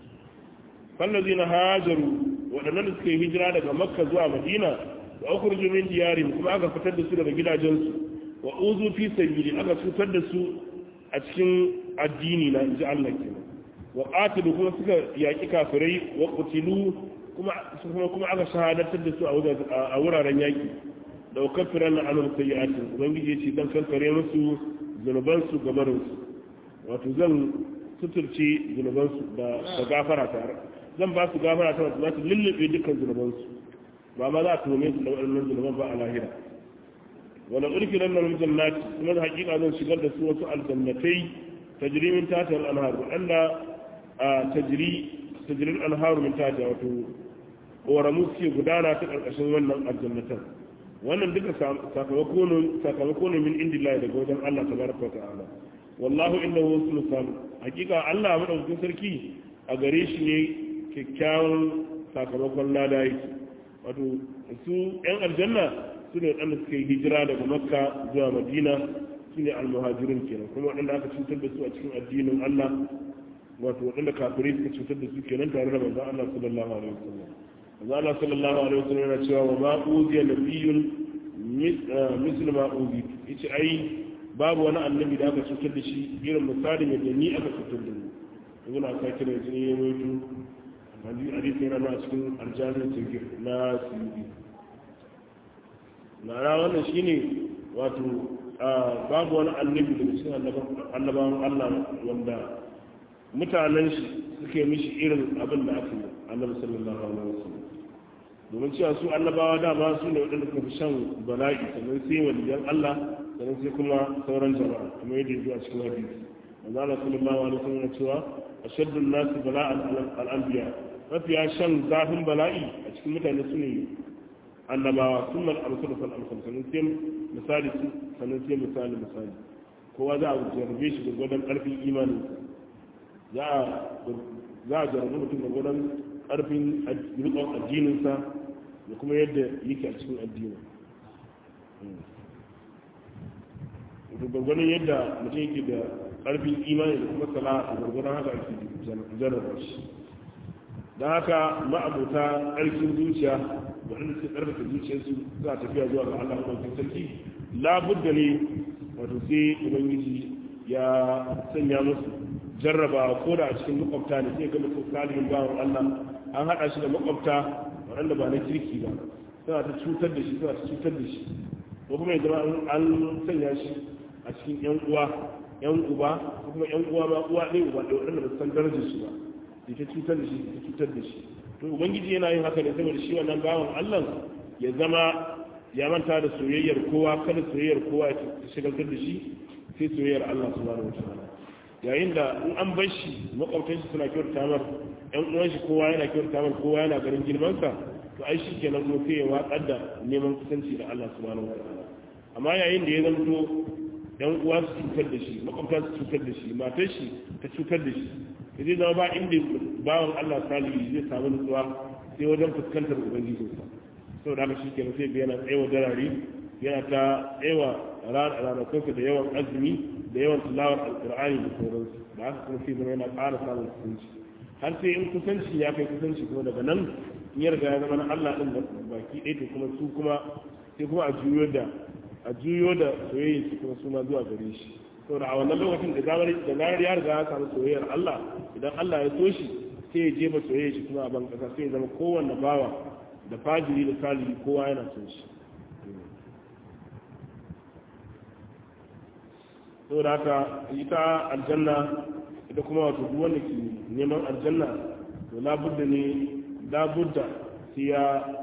fallazina hajaru waɗannan da suka yi hijira daga makka zuwa madina wa ukhruju min diyarihim kuma aka fitar da su daga gidajensu wa uzu fi sabili aka cutar da su a cikin addini na inji Allah kenan wa qatilu kuma suka yaki kafirai wa qutilu kuma kuma kuma aka shahadatar da su a wuraren yaki da kafiran na anum sayyi'atin ubangiji yace dan kankare musu zunuban su gabarin su wato zan suturce zunuban su da da gafara tare zan ba su gafara ta za su lullube dukkan zunuban su ba ma za a tuhume su da waɗannan zunuban ba a lahira wala urkilan nan jannati kuma da hakika zan shigar da su wasu aljannatai tajri min tahtiha al-anhar wanda tajri tajri al-anhar min tahtiha wato koramu suke gudana ta karkashin wannan aljannatan wannan duka sakamako ne sakamako ne min indillahi daga wajen Allah tabaraka wa ta'ala wallahu innahu husnul sam hakika Allah madaukakin sarki a gare shi ne kyakkyawan sakamakon lada yake wato su yan aljanna su ne waɗanda suka yi hijira daga makka zuwa madina su ne almuhajirun kenan kuma waɗanda aka cutar da su a cikin addinin Allah wato waɗanda kafirai suka cutar da su kenan tare da manzon Allah sallallahu alaihi wasallam manzon Allah sallallahu alaihi wasallam yana cewa wa ma uziya nabiyyun mislu ma uzi yace ai babu wani annabi da aka cutar da shi irin misalin yadda ni aka cutar da ni yanzu na sake da jini ya mutu hadisi yana na cikin aljanin sirgir na sirgi na wannan shine wato babu wani annabi daga cikin annabawan Allah wanda mutanen shi suke mishi irin abin da aka yi annabi sallallahu alaihi wasallam domin cewa su annabawa dama su ne waɗanda suka fi shan bala'i sannan sai waliyan Allah sannan sai kuma sauran jama'a kuma yadda ya a cikin hadisi manzo Allah sallallahu alaihi wasallam cewa ashaddu an-nas bala'an al-anbiya mafiya shan zafin bala'i a cikin mutane su ne annabawa sun mal amsal fal amsal sannan sai misali su sannan sai misali misali kowa za a jarrabe shi da gwadon karfin imanin za a za a jarrabe mutum da gwadon karfin rikon addininsa da kuma yadda yake a cikin addinin gwargwadon yadda mutum yake da karfin imani da kuma sana'a da gwargwadon haka ake jarraba shi don haka ma'abuta ƙarfin zuciya waɗanda suke ƙarfafa zuciyarsu za a tafiya zuwa ga Allah ɗaukin sarki labudda ne wato sai ubangiji ya sanya musu jarraba ko da a cikin makwabta ne sai ga mutum salihin bawan Allah an haɗa shi da makwabta waɗanda ba na kirki ba suna ta cutar da shi suna ta cutar da shi ko kuma ya zama an sanya shi a cikin yan uwa yan uba ko kuma yan uwa ma uwa ɗaya uba ɗaya waɗanda ba su san darajar shi ba ta cutar da shi ta cutar da shi to ubangiji yana yin haka ne saboda shi wannan bawan Allah ya zama ya manta da soyayyar kowa kada soyayyar kowa ya shigaltar da shi sai soyayyar Allah subhanahu wataala yayin da in an bar shi makwabtan shi suna kyauta mar yan uwan shi kowa yana kyauta mar kowa yana garin girman sa to ai shi kenan kuma sai ya watsar da neman kusanci da Allah subhanahu wataala amma yayin da ya zanto yan uwa su cutar da shi makwabta su cutar da shi matar shi ta cutar da shi zai zama ba inda bawan Allah salihu zai samu nutsuwa sai wajen fuskantar ubangijinsa sau da haka shi ke sai yana tsayawa darari yana ta tsayawa ranakunsa da yawan azumi da yawan tilawar alkur'ani da sauransu da haka kuma sai zama yana ƙara samun kusanci har sai in kusanci ya kai kusanci kuma daga nan in ya riga ya zama na Allah ɗin da baki ɗaya to kuma su kuma sai kuma a juyo da a juyo da soyayya su kuma su ma zuwa gare shi saboda a wannan lokacin da zarar da zarar ya riga ya samu soyayyar Allah idan Allah ya so shi sai ya jefa soyayya shi kuma a ban kasa sai ya zama kowanne bawa da fajiri da salihi kowa yana son shi saboda haka ita aljanna ita kuma wato duk wanda ke neman aljanna to labudda ne labudda sai ya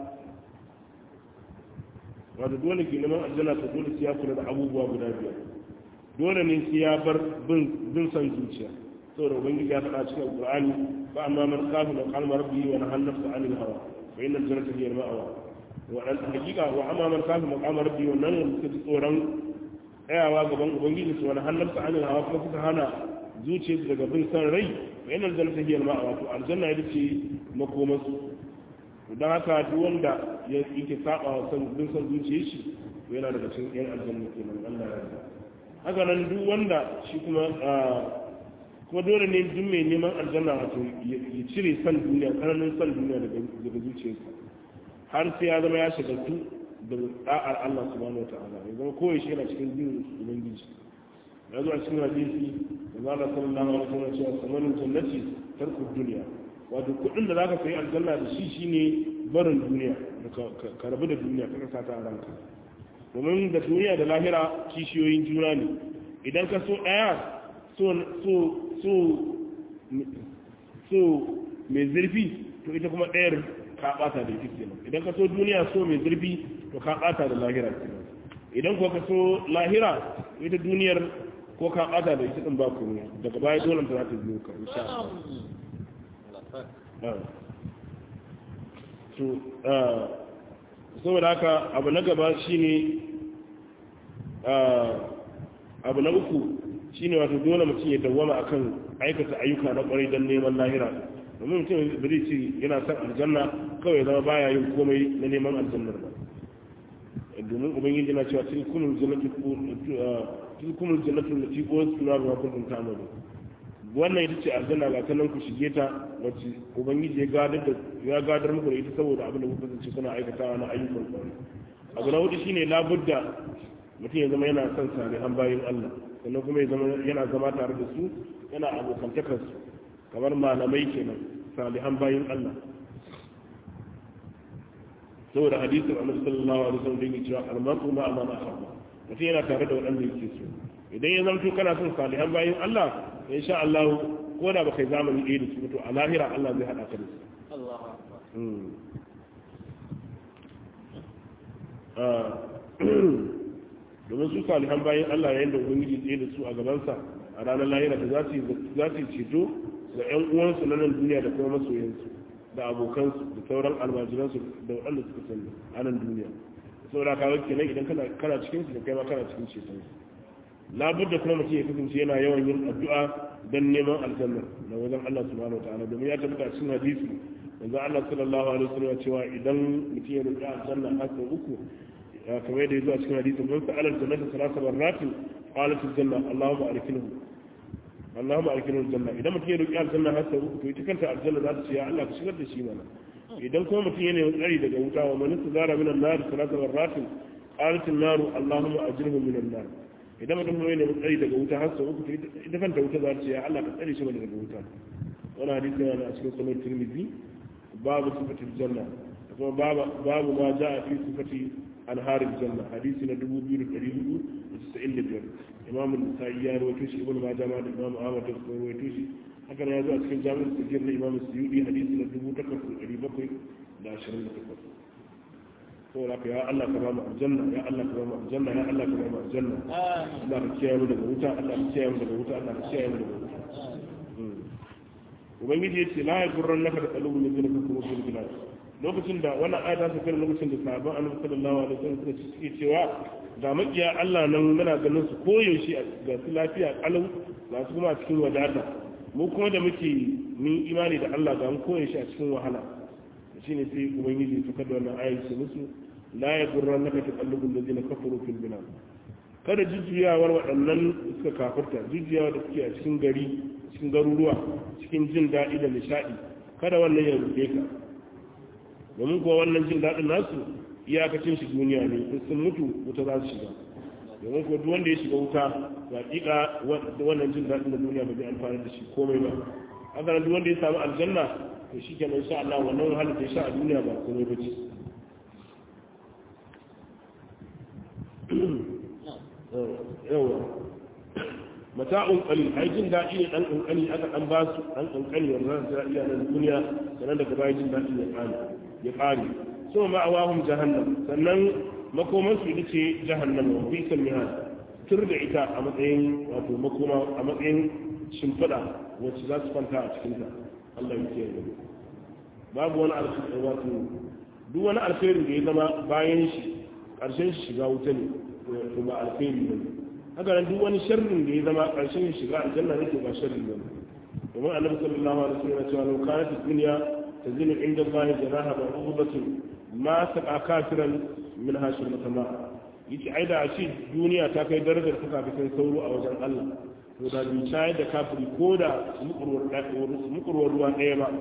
wato dole ke neman aljanna to dole sai ya kula da abubuwa guda biyar dole ne sai ya bar bin san zuciya saboda ubangiji ya faɗa cikin alqur'ani fa amma man kafa da qalma rabbi wa nahana nafsa anil hawa fa inna jannata hiya al-ma'wa wa dan hakika wa amma man kafa maqama rabbi wa nan suka ji tsoron tsayawa gaban ubangiji su wani hannun sa anil hawa kuma suka hana zuciyarsu daga bin san rai fa inna jannata hiya al-ma'wa to aljanna ita ce makomansu don haka duk wanda ya yake saba wa san bin san zuciyar shi yana daga cikin yan aljanna kenan Allah ya yarda haka nan duk wanda shi kuma kuma dole ne duk mai neman aljanna wato ya cire san duniya tsananin san duniya daga zuciyarsa har sai ya zama ya shagaltu da da'ar Allah subhanahu wa ta'ala ya zama kowai shi yana cikin jin ubangiji ya zo a cikin hadisi da zala sallallahu alaihi wasallam cewa samanin jannati tarku duniya wato kudin da zaka sayi aljanna da shi shine barin duniya ka rabu da duniya ka sa ta a ranka domin da duniya da lahira kishiyoyin juna ne idan ka so daya so so so so mai zurfi to ita kuma ɗayar ka bata da ita kenan idan ka so duniya so mai zurfi to ka bata da lahira kenan idan ko ka so lahira ita duniyar ko ka bata da ita din ba komai daga baya dole ta za ta biyo ka insha Allah to saboda haka abu na gaba shine abu na uku shine wato dole mutum ya dawwama akan aikata ayyuka na kwarai don neman lahira domin mutum ba zai ce yana son aljanna kawai zama baya yin komai na neman aljannar ba domin ubangiji na cewa cikin kunun jannati tilkumul jannatu lati qulna ma kuntum ta'malun wannan ita ce aljanna ga kanan ku shige ta wacce ubangiji ya gadar da ya gadar muku da ita saboda abin da kuka kasance kuna aikatawa na ayyukan kwarai abu na hudu shine labudda mutum ya zama yana son salihan bayin Allah sannan kuma ya zama yana zama tare da su yana abokantakar su kamar malamai kenan salihan bayin Allah saboda hadisin annabi sallallahu alaihi wasallam da yake cewa almar'u ma amana ahabba mutum yana tare da waɗanda yake so idan ya zamto kana son salihan bayin Allah insha Allah ko da baka yi zamani ɗaya da su to a lahira Allah zai haɗa ka da su Allahu akbar domin su salihan bayan Allah yayin da ubangiji tsaye da su a gabansa a ranar lahira da za su yi ceto ga 'yan uwansu na nan duniya da kuma masoyansu da abokansu da sauran almajiransu da waɗanda suka sani a nan duniya saboda ka wakil nan idan kana cikin su da kai ma kana cikin ceton su labar da kuma mutum ya kasance yana yawan yin addu'a don neman aljanna na wajen Allah subhanahu wataala domin ya tabbata cikin hadisi yanzu Allah sallallahu alaihi wasallam cewa idan mutum ya roƙi aljanna har sau uku kamar yadda ya zo a cikin hadisin man sa'ala aljannata salasa barratin qalat aljanna allahumma arkinhu allahumma arkinhu aljanna idan mutum ya roƙi aljanna har sau uku to ita kanta aljanna za ta ce ya Allah ka shigar da shi mana idan kuma mutum yana yin tsari daga wuta wa man istazara min an-nar salasa barratin qalat an-nar allahumma ajirhu min an-nar idan mutum kuma yana tsari daga wuta har sau uku to ita kanta wuta za ta ce ya Allah ka tsare shi mana daga wuta wani hadisi yana a cikin sunan tirmidhi babu sifatul janna kuma babu ma ja'a fi sifati anhar aljanna hadisi na 2495 imam an-nasa'i ya rawaito shi ibnu majah ma da imam ahmad da kuma rawaito shi haka ne ya zo a cikin jami'ul sahih na imam suyudi hadisi na 8728 saboda ka ya Allah ka ba mu aljanna ya Allah ka ba mu aljanna ya Allah ka ba mu aljanna Allah ka kiyaye mu daga wuta Allah ka kiyaye mu daga wuta Allah ka kiyaye mu daga wuta ubangiji ya ce la ya gurran naka da tsalubu ne zai kuma fil bilad lokacin da wannan ayata ta kai lokacin da sahabban annabi sallallahu alaihi wasallam suka suke cewa ga makiya Allah nan muna ganin su koyaushe ga su lafiya kalau ga su kuma a cikin wadata mu kuma da muke mun imani da Allah ga mu koyaushe a cikin wahala shine sai ubangiji suka da wannan ayat su musu la ya gurran naka da tsalubu ne zai kafaru fil bilad kada jujjuyawar waɗannan suka kafirta jujjuyawa da suke a cikin gari cikin garuruwa cikin jin daɗi da nishaɗi kada wannan ya rufe ka domin kuwa wannan jin daɗin nasu iyakacin shi duniya ne in sun mutu wuta za su shiga domin kuwa duk wanda ya shiga wuta ga ƙiƙa wannan jin daɗin da duniya ba zai amfani da shi komai ba haka nan duk wanda ya samu aljanna to shi kenan insha Allah wannan wahalar da ya sha a duniya ba komai ba ce yawa mata'un qalil ai jin daɗi ne dan kankani aka dan ba su dan kankani wannan da iya nan duniya sannan daga baya jin daɗi ya kare ya kare so ma awahum jahannam sannan makoman su ita ce jahannam wa fi salmihan tur da ita a matsayin wato makoma a matsayin shimfiɗa wacce za su kwanta a cikin ta Allah ya kiyaye babu wani alkhairi wato duk wani alkhairi da ya zama bayan shi ƙarshen shi shiga wuta ne to ba alkhairi ba ne haka nan duk wani sharrin da ya zama ƙarshen shiga aljanna ne to ba sharri ba ne domin annabi sallallahu alaihi wasallam ya ce law kanat ad-dunya tazinu inda Allah janaha ba'udatin ma saqa kafiran min hashir matama yace ai da shi duniya ta kai darajar ta kafin sauro a wajen Allah to da bi shayar da kafiri ko da mukurwar ruwa ɗaya ba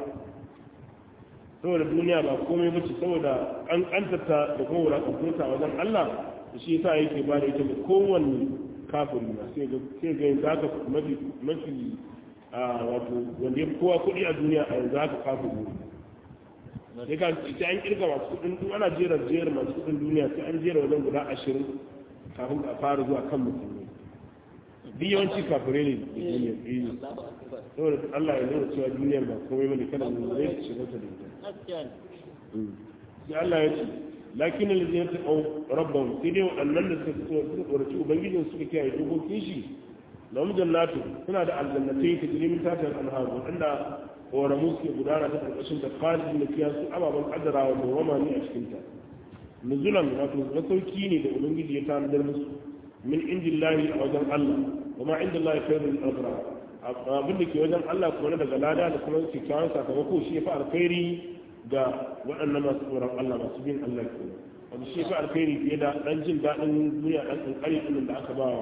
saboda duniya ba komai bace saboda an kantata da kuma wulakantunta a wajen Allah shi yasa yake ba da ita ga kowanne kafiri na sai ga sai ga yanzu haka mafi mafi a wato wanda ya kowa kuɗi a duniya a yanzu haka kafiri ne sai ka sai an kirga masu kuɗin duk ana jera jera masu kuɗin duniya sai an jera wajen guda ashirin kafin a fara zuwa kan musulmi duk yawanci kafire ne da duniya ɗaya saboda Allah ya nuna cewa duniyar ba komai bane kada mu zai shiga ta da ita sai Allah ya ce lakin alladhina taqaw rabbahum sai dai waɗannan da suka suka tsoraci ubangijin suka kiyaye dokokin shi lahum jannatu suna da aljannatai ta jiri min tahtiha al-anhar wanda koramu suke gudana ta karkashin da khalidin da kiyasu ababan kaddara wa dawama ne a cikin ta nuzulan wato masauki ne da ubangiji ya tanadar musu min indillahi a wajen Allah kuma indillahi khairul abrar abin da ke wajen Allah kuma daga lada da kuma kyakkyawan sakamako shi ya fi alkhairi ga waɗannan masu tsoron Allah masu bin Allah ke wanda shi fi alkhairi fiye da ɗan jin daɗin duniya ɗan ƙanƙari ɗin da aka ba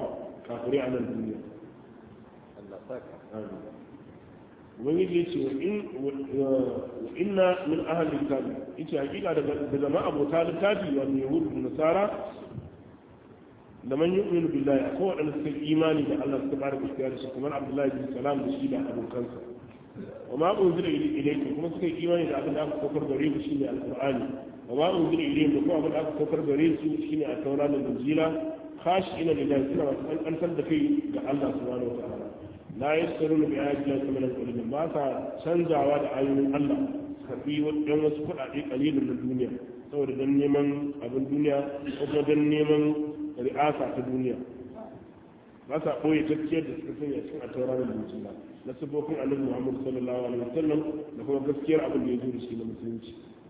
kafirai a nan duniya Allah saka ubangiji ya ce wa inna min ahli kitabi yace hakika daga daga ma abota littafi wa yahudu da nasara da man yu'minu billahi akwai wadanda suka yi imani da Allah suka bada gaskiya da shi kamar Abdullahi bin Salam da shi da abokansa wa ma unzila ilaykum kuma suka yi imani da abin da aka saukar gare ku shine alqur'ani wa ma unzila ilayhim da kuma abin da aka saukar gare su shine at-taura da injila khashina lillahi suna masu kankantar da kai ga Allah subhanahu wa ta'ala la yastaruna bi ayati llahi thamanan qalilan ba sa canzawa da ayoyin Allah karbi wadan wasu kuɗaɗe kalilin na duniya saboda dan neman abin duniya ko kuma dan neman ri'asa ta duniya ba sa ɓoye gaskiyar da suka sanya cikin a tauraron da musulma na sifofin annabi muhammad sallallahu alaihi wasallam da kuma gaskiyar abin da ya zo da shi na musulunci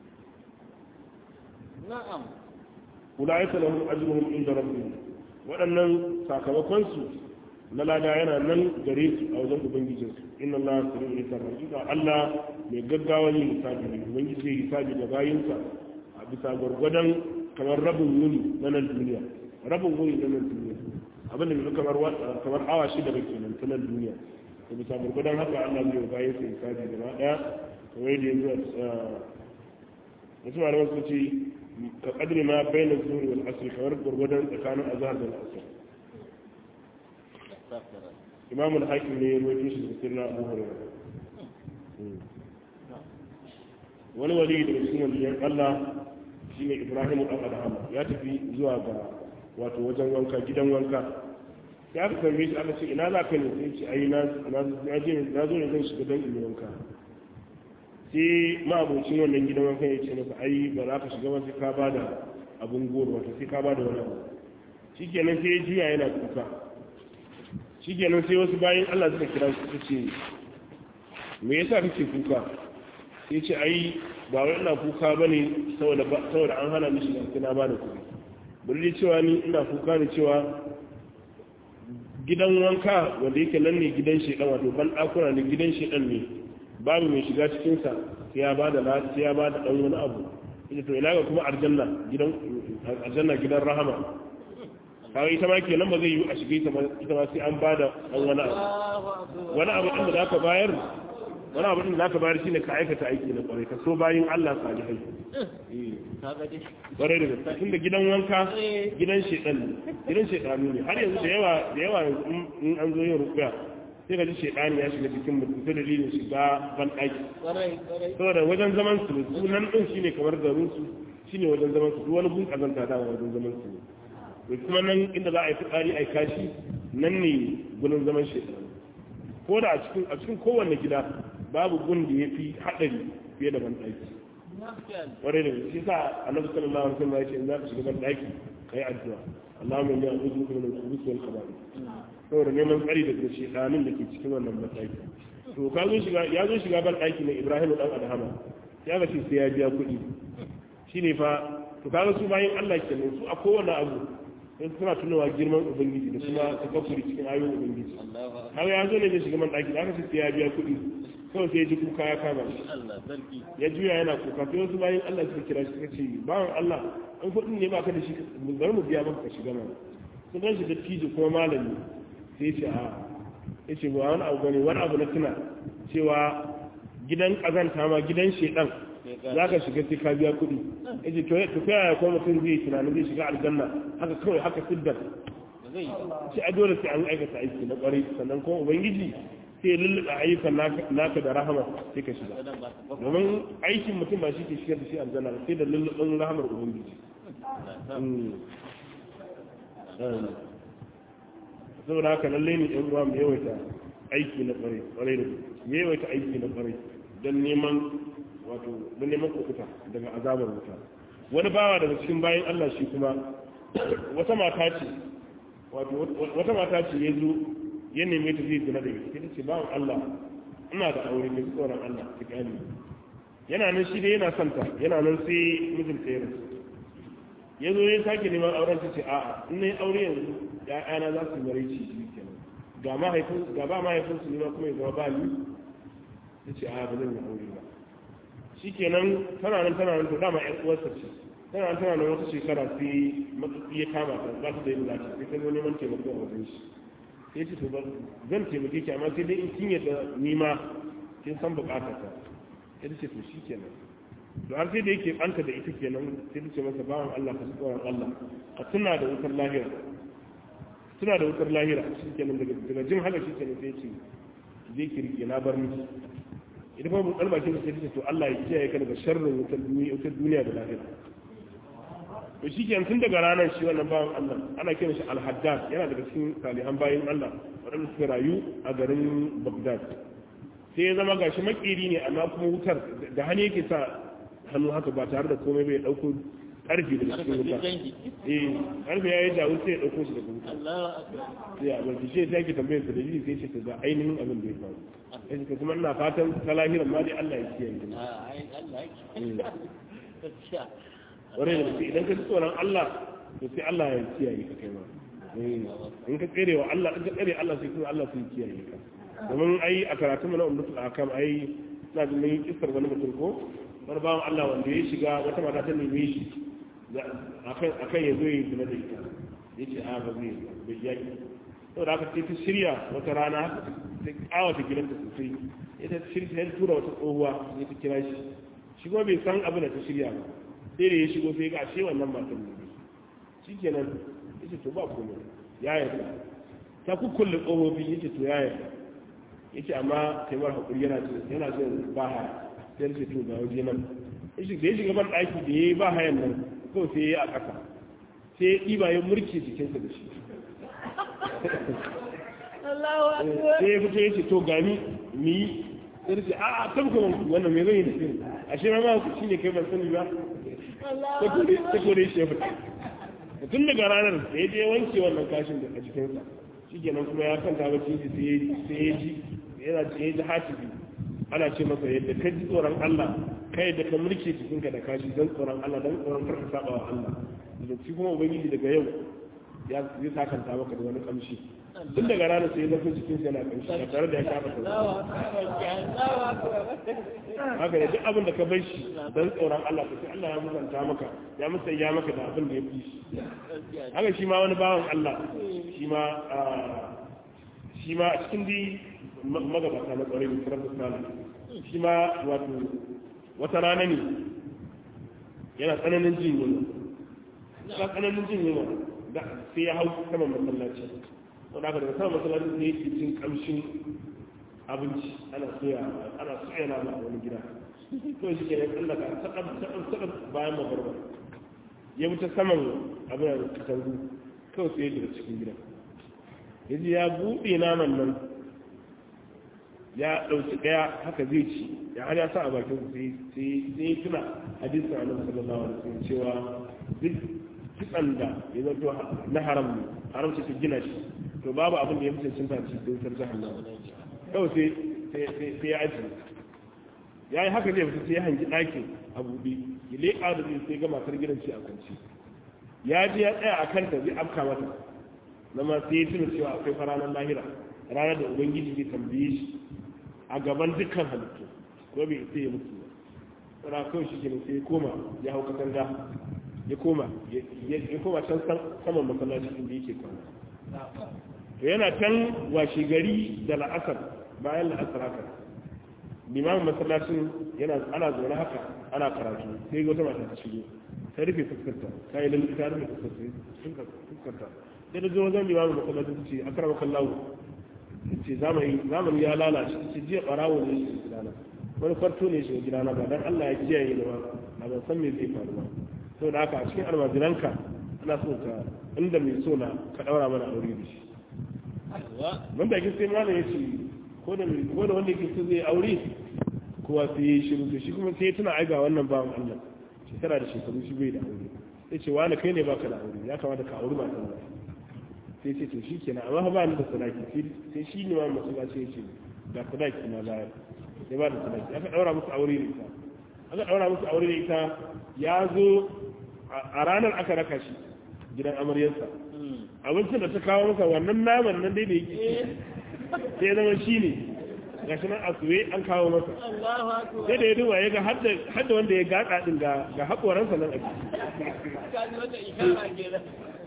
na'am ulaika lahum ajruhum inda rabbihim waɗannan sakamakon su na lada yana nan gare su a wajen ubangijin su inna allaha sari'ul hisab hakika allah mai gaggawa yin hisabi ne ubangiji zai hisabi da bayinsa a bisa gwargwadon kamar rabin wuni na nan duniya rabin wuni na nan duniya abin da bai kamar kamar awa shida ba kenan ta nan duniya da bisa gwargwadon haka allah zai bayan sa hisabi gaba daya kamar yadda yanzu wasu malaman sun ce ka kadri ma bayan zuri wal asri kamar gwargwadon tsakanin azhar da asr imam al-hakim ne ya rawaito shi da sirna abu hurairah wani wali daga cikin waliyan Allah shine Ibrahim dan Adham ya tafi zuwa ga wato wajen wanka gidan wanka ya ka tambaye shi aka ce ina za ka ne sai ce ai na na je na zo ne zan shiga dan in wanka sai ma'abocin wannan gidan wankan ya ce masa ai ba za ka shiga ba sai ka bada abun goro wato sai ka bada wani abu shikenan sai ya juya yana kuka shikenan sai wasu bayan Allah suka kira shi suka ce me yasa kake kuka sai ce ai ba wai ina kuka bane saboda saboda an hana mishi sai na bada kuɗi bari cewa ni ina kuka ne cewa gidan wanka wanda yake nan ne gidan shedan wato ban dakuna ne gidan shedan ne babu mai shiga cikin sa sai ya bada lati ya bada dan wani abu ita to ina ga kuma aljanna gidan aljanna gidan rahama kawai ita ma kenan ba zai yi a shige ita ma sai an bada dan wani abu wani abu din da zaka bayar wani abu din da zaka bayar shine ka aikata aiki na kwarai ka so bayin Allah salihai kwarai da gaske tunda gidan wanka gidan shedan gidan shedanu ne har yanzu da yawa da yawa in an zo yin rukuya sai ka ji shedani ya shiga cikin mutum ta dalilin shiga ban ɗaki saboda wajen zaman su sunan din shine kamar garin su shine wajen zaman su duk wani gun kazanta da wajen zaman su ne kuma nan inda za a yi fitsari a yi kashi nan ne gurin zaman shedanu ko da a cikin kowanne gida babu gun da ya fi haɗari fiye da ban ɗaki ware da shi sa annabi sallallahu alaihi wasallam ya ce in za ka shiga ban ɗaki ka yi addu'a Allahumma inni a'udhu bika min al-khubuthi wal khaba'ith saboda neman tsari daga shedanin da ke cikin wannan ban ɗaki to ka zo shiga ya zo shiga ban ɗaki na Ibrahim dan Adhama ya ga ce sai ya biya kuɗi shine fa to kaga su bayan Allah kenan su a kowane abu sai suna tunawa girman ubangiji da kuma takaffuri cikin ayoyin ubangiji har ya zo ne zai shiga man ɗaki aka ce ya biya kuɗi kawai sai ya ji kuka ya kama shi ya juya yana kuka sai wasu bayan Allah suka kira shi suka ce bawan Allah an kuɗin ne baka da shi bari mu biya maka ka shiga mana sun gan shi da tijo kuma malami sai ce a ya ce ba wani abu bane wani abu na tuna cewa gidan ƙazanta ma gidan shedan za ka shiga sai ka biya kuɗi ya ce to ta yaya kuma mutum zai tunanin zai shiga aljanna haka kawai haka siddar shi a dole sai an aikata aiki na ƙwarai sannan kuma ubangiji sai lulluɓa ayyukan naka da rahama sai ka shiga domin aikin mutum ba shi ke shigar da shi aljanna sai da lulluɓin rahamar ubangiji saboda haka lallai ne yan uwa mu yawaita aiki na ƙwarai ƙwarai da mu yawaita aiki na ƙwarai don neman wato don neman kukuta daga azabar wuta wani bawa daga cikin bayan Allah shi kuma wata mata ce wato wata mata ce ya zo ya neme ta zai zina da ita ta ce bawan Allah ina da aure mai tsoron Allah ta gani yana nan shi dai yana son ta yana nan sai mijinta ya rasu ya zo ya sake neman auren ta ce a'a in na yi aure yanzu ya'yana za su mare ci shi kenan ga mahaifin ga ba mahaifin su ne kuma ya zama ba ni ta ce a'a ba zan yi aure ba shi kenan tana nan tana nan to dama ƴan uwarsa ce tana nan tana nan wata shekara sai matsatsi ya kama ta za ta da yin lati sai ta zo neman taimako a wajen shi sai ce to ba zan taimake ki amma sai dai in kin yadda ni ma kin san bukatar ta sai ta ce to shikenan to har sai da yake anta da ita kenan sai ta ce masa bawan Allah ka tsoron Allah ka tuna da wutar lahira tuna da wutar lahira shikenan daga daga jin haka shikenan sai ce je ki rike na bar miki idan ba mu kalba kin sai ta ce to Allah ya kiyaye ka daga sharrin wutar duniya wutar duniya da lahira to shi ke tun daga ranar shi wannan bawan Allah ana kiran shi al-haddad yana daga cikin salihan bayin Allah waɗanda suka rayu a garin Baghdad sai ya zama gashi makiri ne amma kuma wutar da hannu yake sa hannu haka ba tare da komai bai dauko karfi daga cikin wuta eh karfi ya yi jawo sai ya dauko shi daga wuta sai a barki shi sai yake tambayar sa da jini sai ce ga ainihin abin da ya faru sai ce kuma ina fatan ta lahiran ma dai Allah ya kiyaye ni wani da gaske idan ka ji tsoron Allah to sai Allah ya kiyaye ka kai ma in ka tsere wa Allah in ka tsere Allah sai kuma Allah sai kiyaye ka domin ai a karatun mu na ummatul akam ai na da mun kissar wani mutum ko wani bawan Allah wanda ya shiga wata mata ta neme shi akan akan ya zo yi zina da ita yace a ba zai bai yaki saboda haka sai ta shirya wata rana ta kawata gidanta sosai ita shirya ta tura wata tsohuwa sai ta kira shi shi kuma bai san abin da ta shirya ba sai da ya shigo sai ga ashe wannan matan ne shi kenan yace to ba komai ya yarda ta kukkulle ƙofofi yace to ya yarda yace amma taimar hakuri yana ce yana ce ba haya sai yace to ga waje nan yace da ya shiga ban ɗaki da ya yi ba hayan nan kawai sai ya yi a ƙasa sai ya ɗiba ya murke jikinsa da shi sai ya fito yace to gani ni sai ce a a tabka wannan me zai yi da sirri ashe ma ma shi ne kai ban sani ba ta kore shi ya fita tun daga ranar da ya je wanke wannan kashin da a jikinsa shi kenan kuma ya kanta ba ciki sai ya ji yana ya ji hatibi ana ce masa yadda ka ji tsoron Allah kai da ka mulke jikinka da kashi don tsoron Allah don tsoron karka saba wa Allah da shi kuma ubangiji daga yau ya zai sakanta maka da wani kamshi tun daga ranar sai ya zafi jikinsa yana kamshi ba tare da ya kafa haka da duk abin da ka bar shi don tsoron Allah ka sai Allah ya musanta maka ya musanya maka da abin da ya fi shi haka shi ma wani bawan Allah shi ma shi ma a cikin di magabata na tsoron da sarrafa sana shi ma wato wata rana ne yana tsananin jin yunwa tsananin jin yunwa sai ya hau saman masallaci wanda aka daga saman masallaci ne yake cin kamshin abinci ana soya ana soya nama a wani gida to shi ke nan tsallaka sakar sakar bayan magarba ya wuce saman abin da katangu kawai sai daga cikin gida ya ji ya buɗe naman nan ya ɗauki ɗaya haka zai ci ya har ya sa a bakin sai sai ya tuna hadisin annabi sallallahu alaihi wasallam cewa duk kitsan da ya zato na haram ne haram ce ta gina shi to babu abin da ya fi cin ci don sar jahannama kawai sai sai ya aji ya yi haka zai fita sai ya hangi ɗakin a buɗe ya leƙa da zai sai ga matar gidan ci a kwanci ya ji ya tsaya a kanta zai afka mata na ma sai ya tuna cewa akwai faranar lahira ranar da ubangiji zai tambaye shi a gaban dukkan halittu ko bai sai ya mutu ba tsara kawai shi kenan sai ya koma ya hau katanga ya koma ya koma can saman masallaci inda yake kwana to yana can washe gari da la'asar bayan la'asar haka limamin masallacin yana ana zaune haka ana karatu sai ga wata mata ta shigo ta rufe fuskarta ta yi lalata ta rufe fuskarta sai da zuwa zan limamin masallacin ta ce a karama kallawo ta ce zamani ya lalace ta ce jiya barawo ne shi gidana wani kwarto ne shi gidana ba dan Allah ya kiyaye ni ba a ban san me zai faru ba saboda haka a cikin almajiranka ana so ka inda mai so na ka daura mana aure da shi ban da sai malam ya ce ko da ko da wanda yake so zai aure kowa sai ya shiru to shi kuma sai ya tuna ai ga wannan bawan Allah shekara da shekaru shi bai da aure sai ce wani kai ne baka da aure ya kamata ka auri matan ba sai ce to shi kenan amma ba ni da sadaki sai shi ne ma masu ba sai ce ga sadaki na bayar sai ba da sadaki aka daura musu aure da ita aka daura musu aure da ita ya zo a ranar aka raka shi gidan amaryarsa abincin da ta kawo masa wannan naman nan dai da yake sai ya zama shi ne ga shi nan a suwe an kawo masa sai da ya duba ya ga hadda wanda ya gaɗa ɗin ga haƙoransa nan a ciki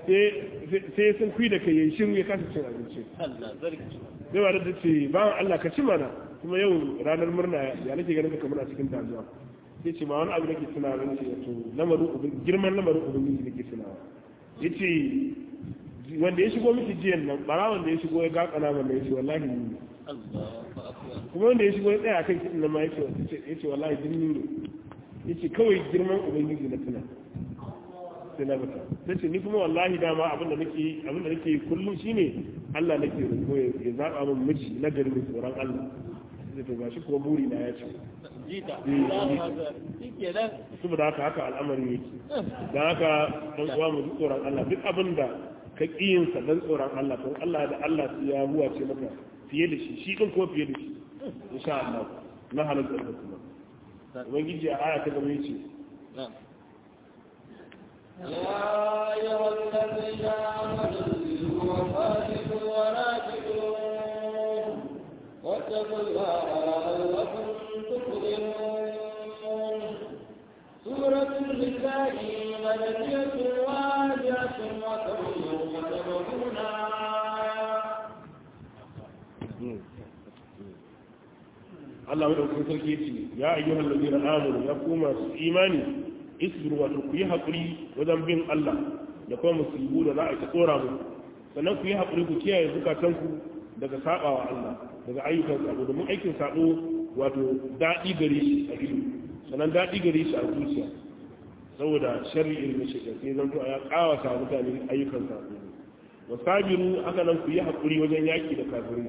sai sun kui da kai yayin shiru ya kasa cin abinci Allah zarki sai ba da ce ba Allah ka ci mana kuma yau ranar murna ya nake ganin ka kamar a cikin damuwa sai ce ma wani abu nake tunawa ne ce to lamarin ubin girman lamarin ubangiji nake tunawa yace wanda ya shigo miki jiyan nan bara wanda ya shigo ya gakana mana yace wallahi ni ne Allahu akbar kuma wanda ya shigo ya tsaya akan kiɗin nan ma yace yace wallahi din ni ne yace kawai girman ubangiji na tuna sai na bata sai ni kuma wallahi dama abin da nake abin da nake kullum shine Allah nake roƙo ya zaba min miji na gari mai tsoron Allah sai to gashi kuma buri na ya ce jita Eh, Allahu jita. akbar shikenan saboda haka haka al'amarin yake dan haka dan uwa mu ji tsoron Allah duk abin da ka kiyin sa dan tsoron Allah to Allah da Allah sai ya huwa ce maka fiye da shi shi din ko fiye da shi insha Allah na halatta da kuma ubangiji a aya ta gaba yace na'am يا أيها الذين آمنوا وصادقوا وراتبوا واتقوا الله لعلكم تفلحون سورة النساء مدنية واجهة وتبلغ وتبغونها Allah madaukakin sarki yace ya ayyuhal ladina amanu ya kuma su imani isbiru wato ku yi hakuri wajen bin Allah da kuma musibu da za a ta tsora mu sannan ku yi hakuri ku kiyaye zukatanku daga sabawa Allah daga ayyukan sabo domin aikin sabo wato daɗi gare shi a ido sannan daɗi gare shi a zuciya saboda sharri irin shi sai zan to ya kawata mutane ayyukan sabo wasabiru haka nan ku yi hakuri wajen yaki da kafirai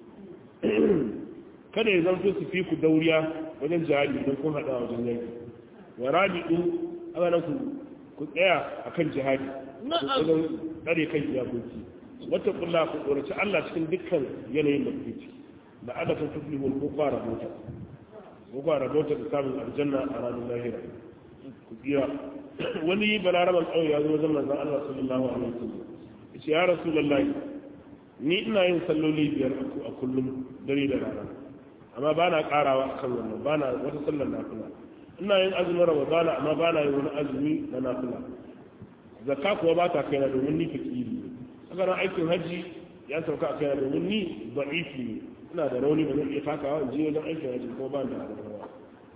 kada ya zanto su fi ku dauriya wajen jihadi don kun haɗa wajen yanki wa rabi'u aka nan ku tsaya a kan jihadi wajen tsare kan iyakoki wata kulla ku tsoraci Allah cikin dukkan yanayin da kuke ciki da adafin tuflihul ko kwara mota ko kwara mota da samun aljanna a ranar lahira ku tsira wani balaraban ƙauye ya zo wajen manzon Allah sallallahu alaihi wasallam ya ce ya rasulullahi ni ina yin salloli biyar a kullum dare da rana amma ba na karawa a kan wannan ba na wata sallar nafila ina yin azumin ramadana amma ba na yin wani azumi na nafila zakka kuwa ba ta kaina domin ni fakiri ne haka nan aikin hajji ya sauka a kaina domin ni da'ifi ne ina da rauni ba zan iya takawa in je wajen aikin hajji kuma ba da rawa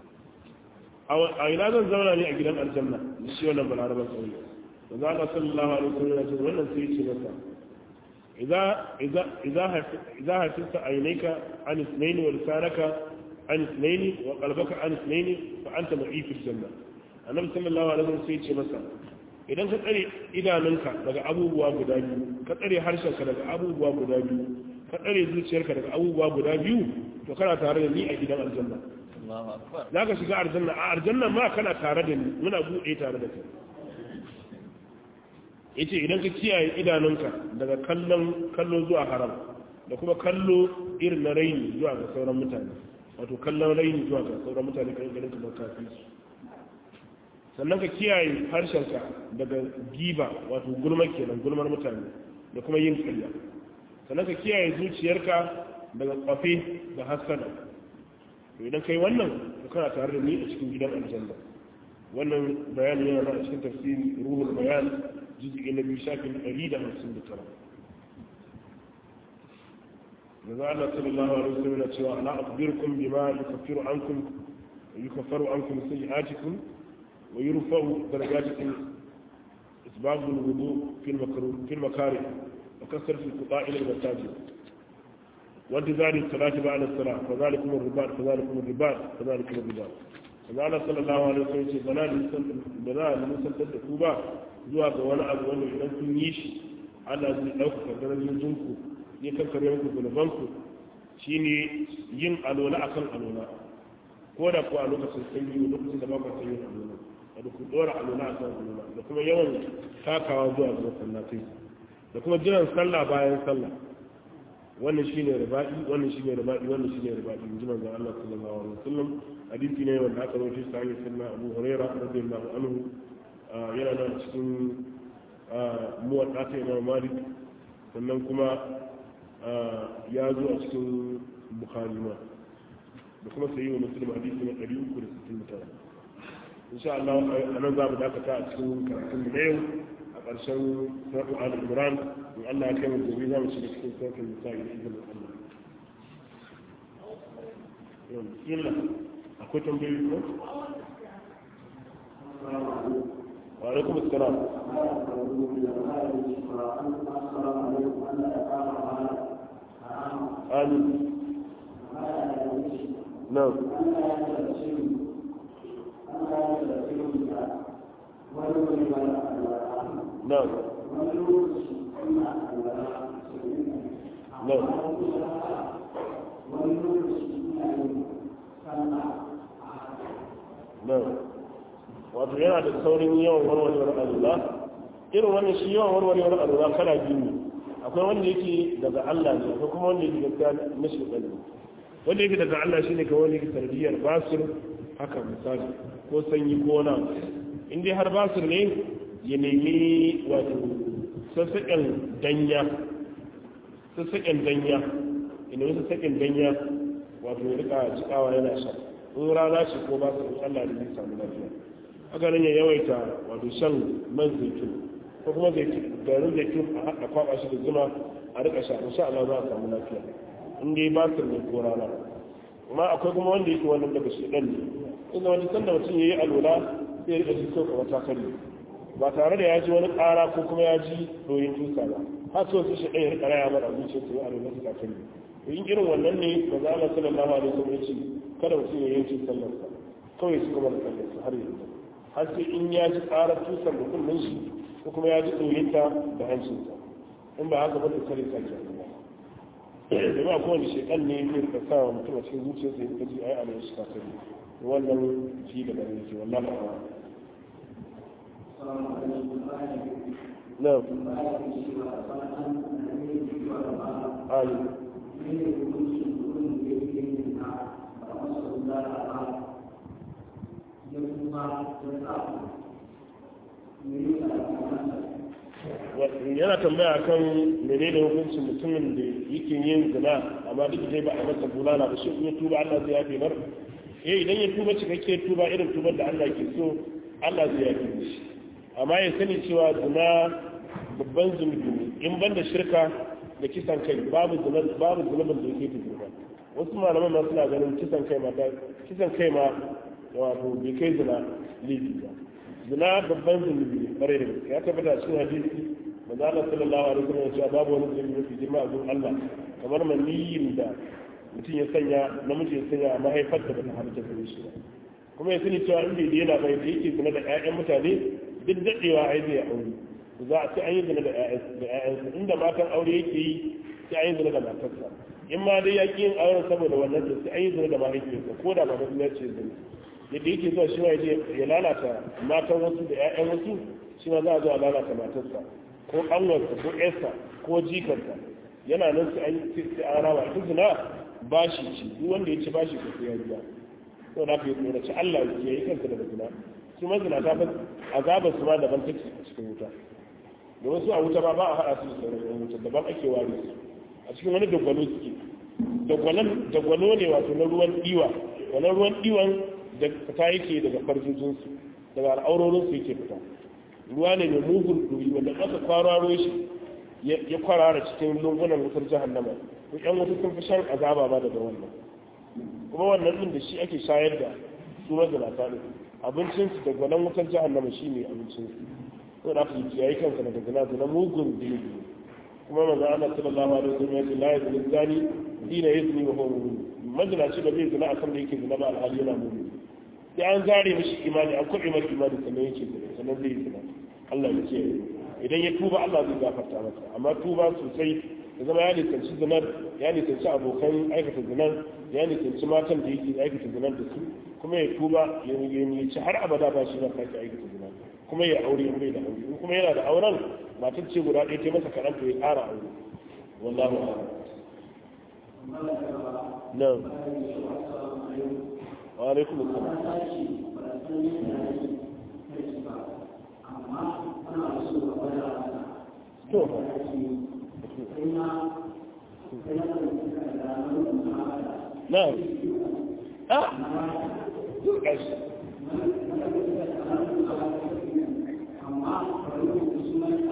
a ina zan zauna ne a gidan aljanna da shi wannan balarabar sauyi da za ka sallallahu alaihi wasallam ya ce wannan sai ya ce masa إذا إذا إذا إذا هتست عينيك عن اثنين ولسانك عن اثنين وقلبك عن اثنين فأنت معي في الجنة النبي صلى الله عليه وسلم سيد مثلا idan ka tsare idanunka daga abubuwa guda biyu ka tsare harshenka daga abubuwa guda biyu ka tsare zuciyarka daga abubuwa guda biyu to kana tare da ni a gidan aljanna Allahu akbar za ka shiga aljanna a aljanna ma kana tare da ni muna buɗe tare da kai yace idan ka kiyaye idanunka daga kallon kallo zuwa haram da kuma kallo irin na raini zuwa ga sauran mutane wato kallon raini zuwa ga sauran mutane kan ganin kamar kafin su sannan ka kiyaye harshenka daga giba wato gulma kenan gulmar mutane da kuma yin karya sannan ka kiyaye zuciyarka daga kwafe da hassana to idan kai wannan to kana tare da ni a cikin gidan aljanna wannan bayani yana da cikin tafsiri ruhul bayan juz'i na biyu shafin ɗari da hamsin da tara maza Allah sallallahu alaihi wasallam yana cewa ala akhbirukum bima yukaffiru ankum yukaffaru ankum sayyi'atikum wa yurfa'u darajatikum isbab al-wudu fi al-makruh fi al-makarih wa kasratu al-qita'i lil-masajid وانتظار الصلاة بعد الصلاة فذلكم الرباط فذلكم الرباط فذلكم الرباط Allah sallallahu alaihi wasallam ce bana da za a nisantar da ku ba zuwa ga wani abu wanda idan kun yi shi Allah zai ɗaukaka darajojin ku ya kankare muku zunuban ku shine yin alola akan alola ko da ku a lokacin sanyi lokacin da ba ku sanyi alola da ku dora alola akan alola da kuma yawan takawa zuwa ga masallatai da kuma jiran sallah bayan sallah wannan shine riba'i wannan shine riba'i wannan shine riba'i in ji manzon Allah sallallahu alaihi wasallam hadisi ne wanda aka rawaito shi hanyar sunna Abu Huraira radiyallahu anhu yana da cikin muwadda ta Imam Malik sannan kuma ya zo a cikin Bukhari ma da kuma sayi wa Muslim hadisi na 369 insha Allah a nan za mu dakata a cikin karatun da yau a ƙarshen suratul al-imran in Allah ya kai mu gobe za mu shiga cikin suratul nisa da izinin Allah yau bismillah akwai tambayoyi ko wa alaikum assalam amin نعم نعم نعم نعم wato yana da saurin yawan warwarewar alula irin wannan shi yawan warwarewar alula kala biyu ne akwai wanda yake daga Allah ne akwai kuma wanda yake gaskiya na shekaru wanda yake daga Allah shine ka wani tarbiyar basir haka misali ko sanyi ko na in dai har basir ne ya nemi wato sassaƙen danya sassaƙen danya ina wasu sassaƙen danya wato ya rika jikawa yana sha in rana ce ko basir in Allah da zai samu lafiya haka nan ya yawaita wato shan man zaitun ko kuma garin zaitun a haɗa kwaɓa shi da zuma a rika sha insha Allah za a samu lafiya in dai ba su ne ko rana amma akwai kuma wanda yake wannan daga shedan ne inda wani sanda mutum ya yi alwala sai ya rika ji sauka wata kari ba tare da ya ji wani ƙara ko kuma ya ji doyin tusa ba har so su shedan ya rika raya mara zuciya su yi alwala su kafin to in irin wannan ne ba za a sallallahu alaihi wasallam ya ce kada mutum ya yanke sallarsa kawai su kuma da sallarsa har yanzu har sai in ya ji ƙarar tusan da kullun shi ko kuma ya ji doyinta da hancinsa in ba haka ba ta kare sake da ba kowane shekan ne zai ka sa wa mutum a cikin zuciya sai ka ji ai a mai shi kakari wannan shi da garin ke wannan ba na ali yana tambaya kan mene da hukuncin mutumin da yake yin zina amma duk zai ba a masa bulala ba shi ya tuba Allah zai yafe mar eh idan ya tuba cikakke tuba irin tubar da Allah ke so Allah zai yafe shi amma ya sani cewa zina babban zunubi ne in ban da shirka da kisan kai babu zina babu zunubin da yake tuba wasu malaman ma suna ganin kisan kai ma kisan kai ma wato bai kai zina laifi ba zina babban zunubi ne bare da gaske ya tabbata cikin hadisi manzo Allah sallallahu alaihi wasallam ya ce babu wani zunubi mafi girma a gurin Allah kamar maniyin da mutum ya sanya namiji ya sanya a mahaifar da bata halitta gare shi ba kuma ya sani cewa in bai daina bai da yake zina da ƴaƴan mutane duk daɗewa ai zai aure za a ce an yi zina da ƴaƴansa inda matan aure yake yi sai an yi zina da matarsa in ma dai ya ƙi yin auren saboda wannan da sai an yi zina da mahaifiyarsa ko da ba na ce zina yadda yake zuwa shi ma ya lalata matan wasu da 'ya'yan wasu shi ma za a zo a lalata matarsa ko ƙanwarsa ko ƴarsa ko jikarsa yana nan sai an sai an raba ita zina bashi ce duk wanda ya ci bashi ko sai ya biya to na fi tsoraci Allah ya yi kansa daga zina su ma zina ta azabar su ma daban take a cikin wuta da wasu a wuta ba ba a haɗa su da sauran yan wuta daban ake ware su a cikin wani dagwalo suke dagwalo ne wato na ruwan ɗiwa wannan ruwan ɗiwan da fita yake daga farjojinsu daga al'aurorinsu yake fita ruwa ne mai mugun ɗuri wanda aka kwararo shi ya kwarara cikin lungunan wutar jahannama ko ƴan wuta sun fi shan azaba ba daga wannan kuma wannan ɗin da shi ake shayar da su mazinata ne abincinsu da gwanon wutar jahannama shi ne abincinsu ko da aka yi kiyaye kansa daga zina zina mugun zunubi kuma manzo Allah sallallahu alaihi wasallam ya ce la yazni zani dina yazni wa huwa mu'min mazinaci da zai zina a kan da yake zina ba alhali yana mu'min sai an zare mishi imani an kwaɓe masa imani sannan yake zina sannan zai yi zina Allah ya ce idan ya tuba Allah zai gafarta masa amma tuba sosai ya zama ya nisanci zinar ya nisanci abokan aikata zinar ya nisanci matan da yake aikata zinar da su kuma ya tuba ya ci har abada ba shi ba sake aikata zinar kuma ya aure in bai da aure in kuma yana da auren matar ce guda ɗaya ta masa kaɗan to ya ƙara aure wallahu a'lam na'am wa alaikum assalam to na'am ah gashi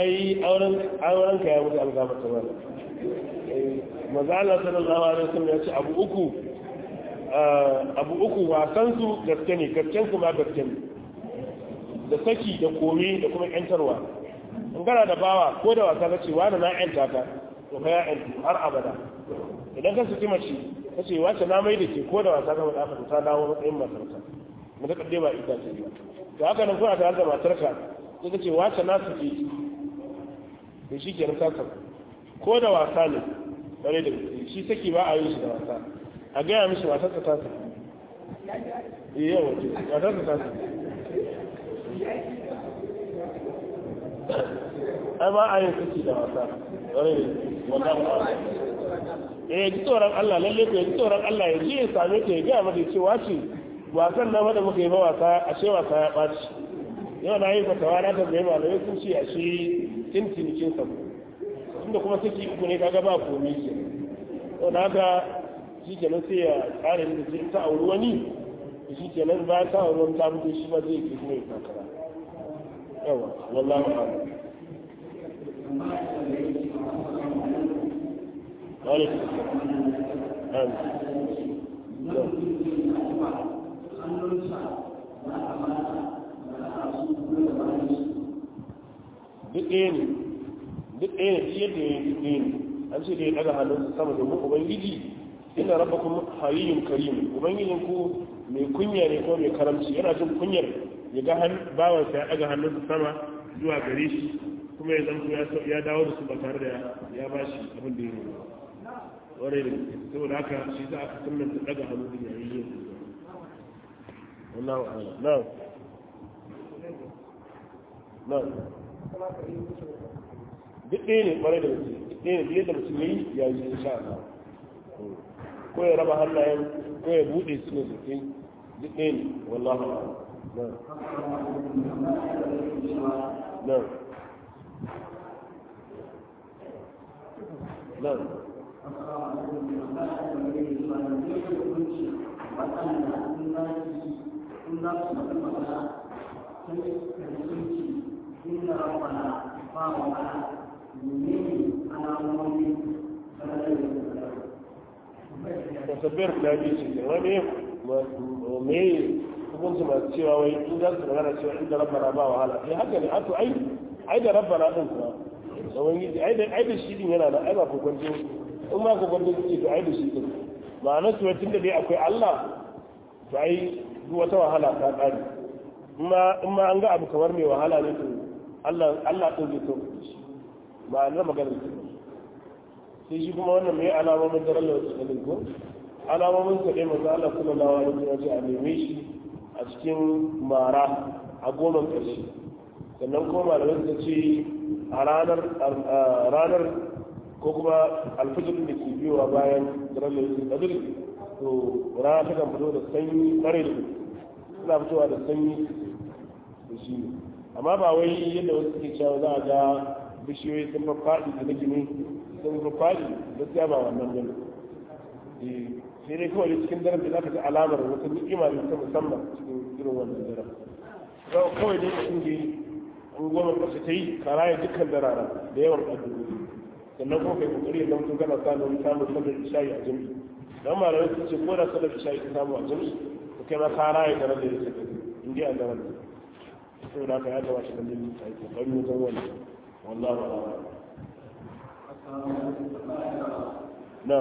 ai auren auren ka ya mutu algaba ta mana maza Allah sallallahu alaihi wasallam ya ce abu uku abu uku wasan su gaske ne gasken su ma gaske ne da saki da komi da kuma yantarwa in gana da bawa ko da wasa kace wani na yanta ka to ka ya yanta har abada idan ka saki mace kace wace na mai da ke ko da wasa ka faɗa ka ta dawo matsayin matarka mu da kadde ba ita ce ba to haka nan kuna tare da matarka sai kace wace na saki to shi kenan ka saka ko da wasa ne bare da shi saki ba a yi shi da wasa a gaya mishi matarsa ta saki iya wace matarsa ta saki ai ba a yin saki da wasa bare da wannan eh ji tsoron Allah lalle ko ji tsoron Allah ya ji ya same ta ya gaya mata cewa ce wasan na da muka yi ba wasa a ce wasa ya ɓaci yau na yi fatawa na tambaye malamai sun ce a shi tintinikin sa inda kuma saki uku ne kaga ba komi ke to na ga shi kenan sai ya tsara da zai ta auri wani shi kenan ba ta auri wani ta mutu shi ba zai ke kuma ya kakara yawa wallahu a'lam وعليكم السلام duk ɗaya ne duk ɗaya ne yadda ya yi duk ɗaya ne an ce da ya ɗaga hannun sama domin ubangiji ina raba kuma hayiyin karim ubangijin ku mai kunya ne ko mai karamci yana jin kunyar ya ga bawansa ya ɗaga hannun sama zuwa gare shi kuma ya zanto ya dawo da su ba tare da ya ba shi abin da ya yi ware da saboda haka shi za a fi sunan ta daga hannu da yayin yin wallahu a'ala na na duk ɗaya ne ƙwarai da mutum duk ɗaya ne biyar da mutum ya yi ya yi insha Allah ko ya raba hannayen ko ya buɗe su ne sosai duk ɗaya ne wallahu a'ala na na نعم tasabbiyar da bi ce wani me hukunci masu cewa wai in za su magana cewa inda rabbana ba wahala eh haka ne ato ai ai da rabbana din kuma tsawon yi ai da shi din yana da ai ba kokwanto in ma kokwanto suke to ai da shi din ma'ana su tun da dai akwai Allah to ai duk wata wahala ta kare in ma an ga abu kamar mai wahala ne to Allah Allah din zai to shi ma'ana magana ce sai shi kuma wannan mai alamomin daren da wasu kalin ko alamomin sa dai manzo Allah sallallahu alaihi wasallam ya a neme shi a cikin mara a goma ƙarshe sannan kuma malamai suka ce a ranar ko kuma alfijir da ke biyowa bayan daren lalacin kadir to rana ta kan fito da sanyi kware da suna fitowa da sanyi da shi ne amma ba wai yadda wasu suke cewa za a ga bishiyoyi sun faɗi da na gini sun faɗi gaskiya ba wannan bane sai dai kawai cikin daren da za ka ji alamar wata ni'ima ne ta musamman cikin irin wannan daren kawai dai mutum da an goma ƙasa ta yi karaya dukkan darara da yawan addu'o'i sannan kuma kai kokari ya zamto kana samun samun sallar isha'i a jami'i dan malamai sun ce ko da sallar isha'i ta samu a jami'i to kai ma karaya da rabbi da sai in dai an daren saboda haka ya kamata kan jami'i ta yi kokari wajen wannan wallahu a'lam na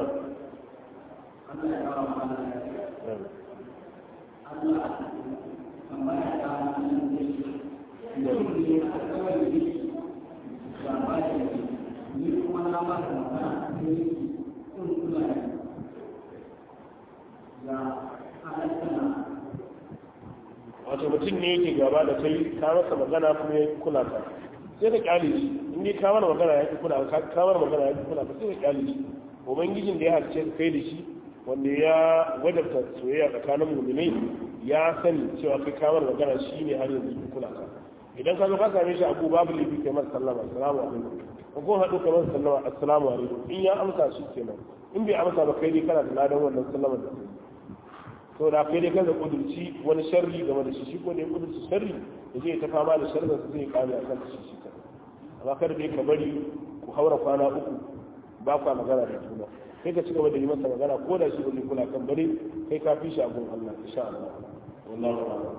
wato mutum ne yake gaba da kai ka masa magana kuma ya kula ka sai ka kyale shi in dai ka mana magana ya kula ka ka mana magana ya kula ka sai ka kyale shi ubangijin da ya halice kai da shi wanda ya wajabta soyayya tsakanin mu'minai ya sani cewa kai ka mana magana shi ne har yanzu ya kula ka idan ka zo ka same shi abu babu lifi kai masa sallama assalamu alaikum ko ko haɗu kai masa sallama assalamu alaikum in ya amsa shi kenan in bai amsa ba kai dai kana da ladan wannan sallama da kai to da kai dai kan da kudurci wani sharri game da shi shi ko da ya kudurci sharri da zai ta fama da sharrin su zai kame akan shi shi kan amma kada dai ka bari ku haura kwana uku ba kwa magana da juna kai ka ci gaba da yi masa magana ko da shi ba zai kula kan bari kai ka fi shi a gun Allah insha Allah wallahi a'lam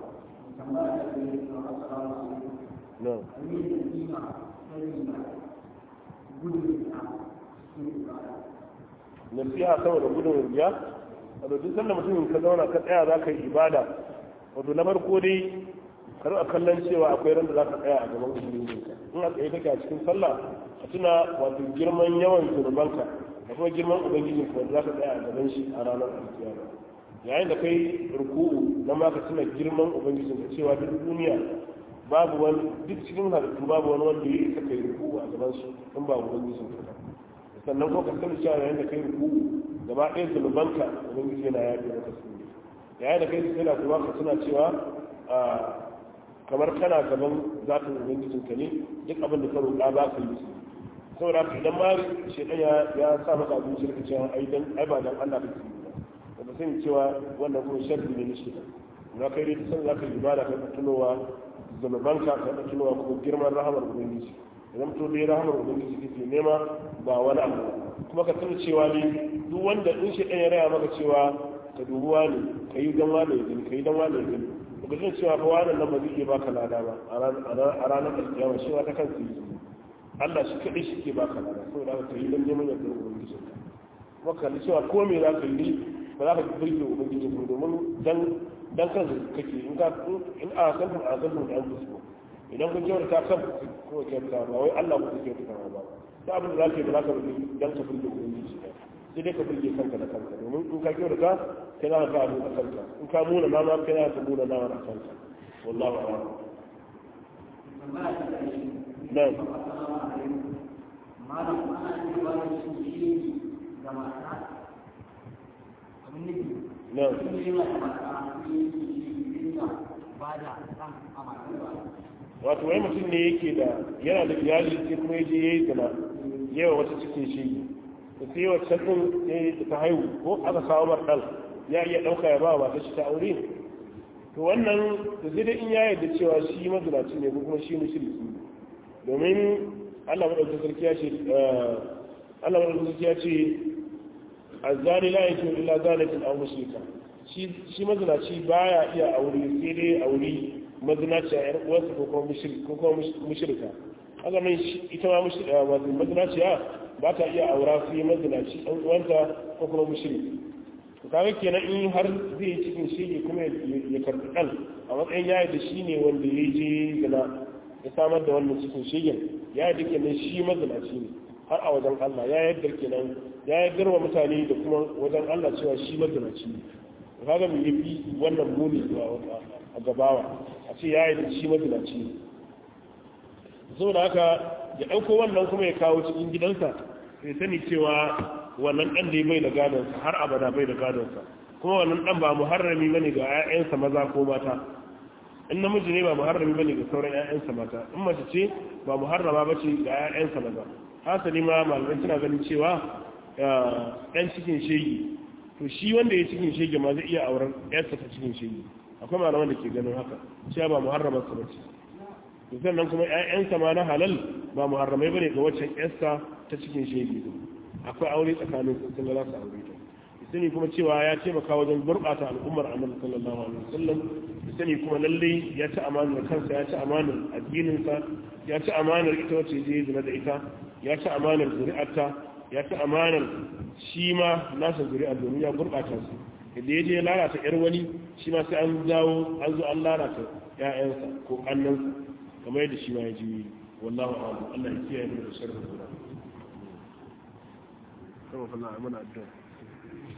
no nasiha saboda gudun riya wato duk sanda mutumin ka zauna ka tsaya za ka yi ibada wato na farko dai kar a kallon cewa akwai ran da za ka tsaya a gaban ubangijinka in a tsaye kake a cikin sallah a tuna wato girman yawan zunubanka da kuma girman ubangijinka wanda za ka tsaya a gaban shi a ranar alkiyama yayin da kai ruku'u na ma ka tuna girman ubangijinka cewa duk duniya babu wani duk cikin halittu babu wani wanda ya isa kai ruku'u a gaban shi in ba ubangijinka ba sannan ko ka sani cewa yayin da kai ruku'u gaba ɗaya zunubanka ubangiji yana yaƙi maka su yayin da kai su tana kuma ka tuna cewa kamar kana gaban zafin ubangijin ka ne duk abin da ka roƙa ba ka yi su saboda haka idan ma shaidan ya sa maka abin shirka cewa ai dan ai ba dan Allah kake yi ba ka sani cewa wannan kuma sharri ne na shaidan na kai dai san zaka yi ibada ka tunowa zunubanka ka tunowa kuma girman rahamar ubangiji idan to dai rahamar ubangiji kake nema ba wani abu kuma ka tuna cewa ne duk wanda in shaidan ya raya maka cewa ka dubuwa ne ka yi dan wani ya gani ka yi dan wani ya gani ba zai cewa fa wannan nan ba zai iya baka lada ba a ranar alkiyama shi ta kansa yi Allah shi kaɗai shi ke baka lada saboda haka ka yi dan neman yardar ubangijin ka kuma ka cewa ko me za ka yi ba za ka burge ubangijin ka domin dan dan kansa kake in ka in a kan a kan da an fusko idan kun kyauta ta kan ko kyauta ba wai Allah ku kyauta ta ba da abin da za ka yi ba za ka burge dan ka burge ubangiji ka sai dai ka burge kanka da kanka domin in ka kyau da ka kai za ka ga abu a kanka in ka muna na ma kai za ka muna na a kanka wallahu a'lam nan malam ana cewa da shi shi ga mata abin nufi nan shi ne yana da mata shi shi yana ba da ɗan a mata wato wai mutum ne yake da yana da iyali sai kuma yaje yayi zina yawa wata cikin shi da sai wacce din sai ta haihu ko aka kawo mar dan ya iya dauka ya ba wa ta shi ta aure to wannan da zai dai in ya yarda cewa shi mazinaci ne ko kuma shi mushriki domin Allah madaukakin sarki ya ce Allah madaukakin sarki ya ce azzani la yakun illa zanatin aw mushrika shi shi mazinaci baya iya aure sai dai aure mazinaciya yar uwarsa ko kuma mushrika ko kuma mushrika haka nan ita ma wato mazinaciya ba ta iya aura sai mazinaci ɗan uwanta ko kuma mushriki to kaga kenan in har zai yi cikin shege kuma ya karɓi ɗan a matsayin yaya da shi ne wanda ya je zina ya samar da wannan cikin shegen ya yi kenan shi mazinaci ne har a wajen Allah ya yadda kenan ya yaddar wa mutane da kuma wajen Allah cewa shi mazinaci ne kaga mu yafi wannan muni a gabawa a ce ya yi da shi mazinaci ne saboda haka ya ɗauko wannan kuma ya kawo cikin gidansa sai sani cewa wannan ɗan da ya bai da gadonsa har abada bai da gadonsa kuma wannan ɗan ba muharrami bane ga 'ya'yansa maza ko mata in namiji ne ba muharrami bane ga sauran 'ya'yansa mata in mace ce ba muharrama ba ce ga 'ya'yansa maza hasali ma malamai suna ganin cewa ɗan cikin shegi to shi wanda ya cikin shege ma zai iya auren 'yarsa ta cikin shege akwai malaman da ke ganin haka cewa ba muharramarsa ba ce sannan kuma ƴaƴansa ma na halal ba muharramai bane ga waccan ƴarsa ta cikin shege akwai aure tsakanin su sun za su aure ta sani kuma cewa ya taimaka wajen gurɓata al'ummar annabi sallallahu alaihi wasallam sani kuma lalle ya ci amanar kansa ya ci amanar addininsa ya ci amanar ita wacce je zina da ita ya ci amanar zuri'arta ya ci amanar shi ma nasa zuri'ar domin ya gurɓata su da ya je lalata ƴar wani shi ma sai an dawo an zo an lalata ƴaƴansa ko ƙannansa kamar yadda shi ma ya ji wallahu a'lam Allah ya kiyaye mu da sharrin guda. Kama fa na mana addu'a.